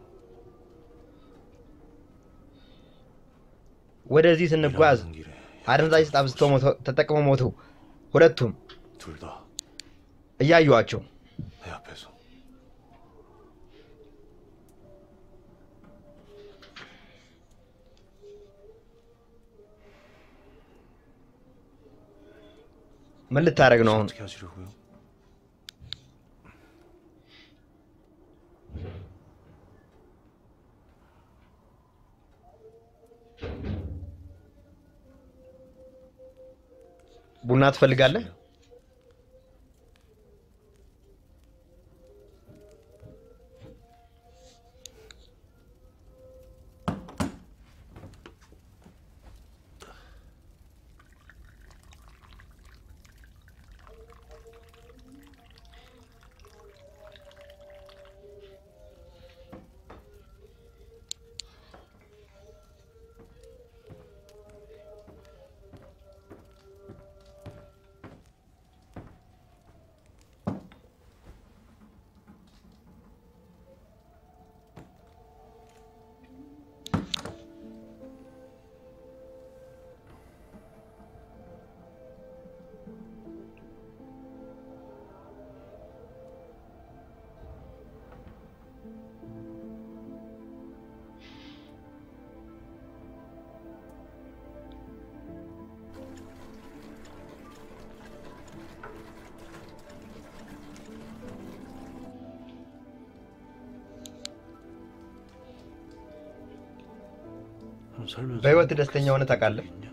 ወደዚህ ስንጓዝ አደንዛዥ ዕፅ አብዝተው ሞተው- ተጠቅመው ሞተው ሁለቱም 둘 다 내 እያዩዋቸው 앞에서. ምን ልታደርግ ነው አሁን? 어떻게 하시려고요? ቡና ትፈልጋለህ? 살면서 በህይወት ደስተኛ ሆነ ታውቃለህ? 있냐?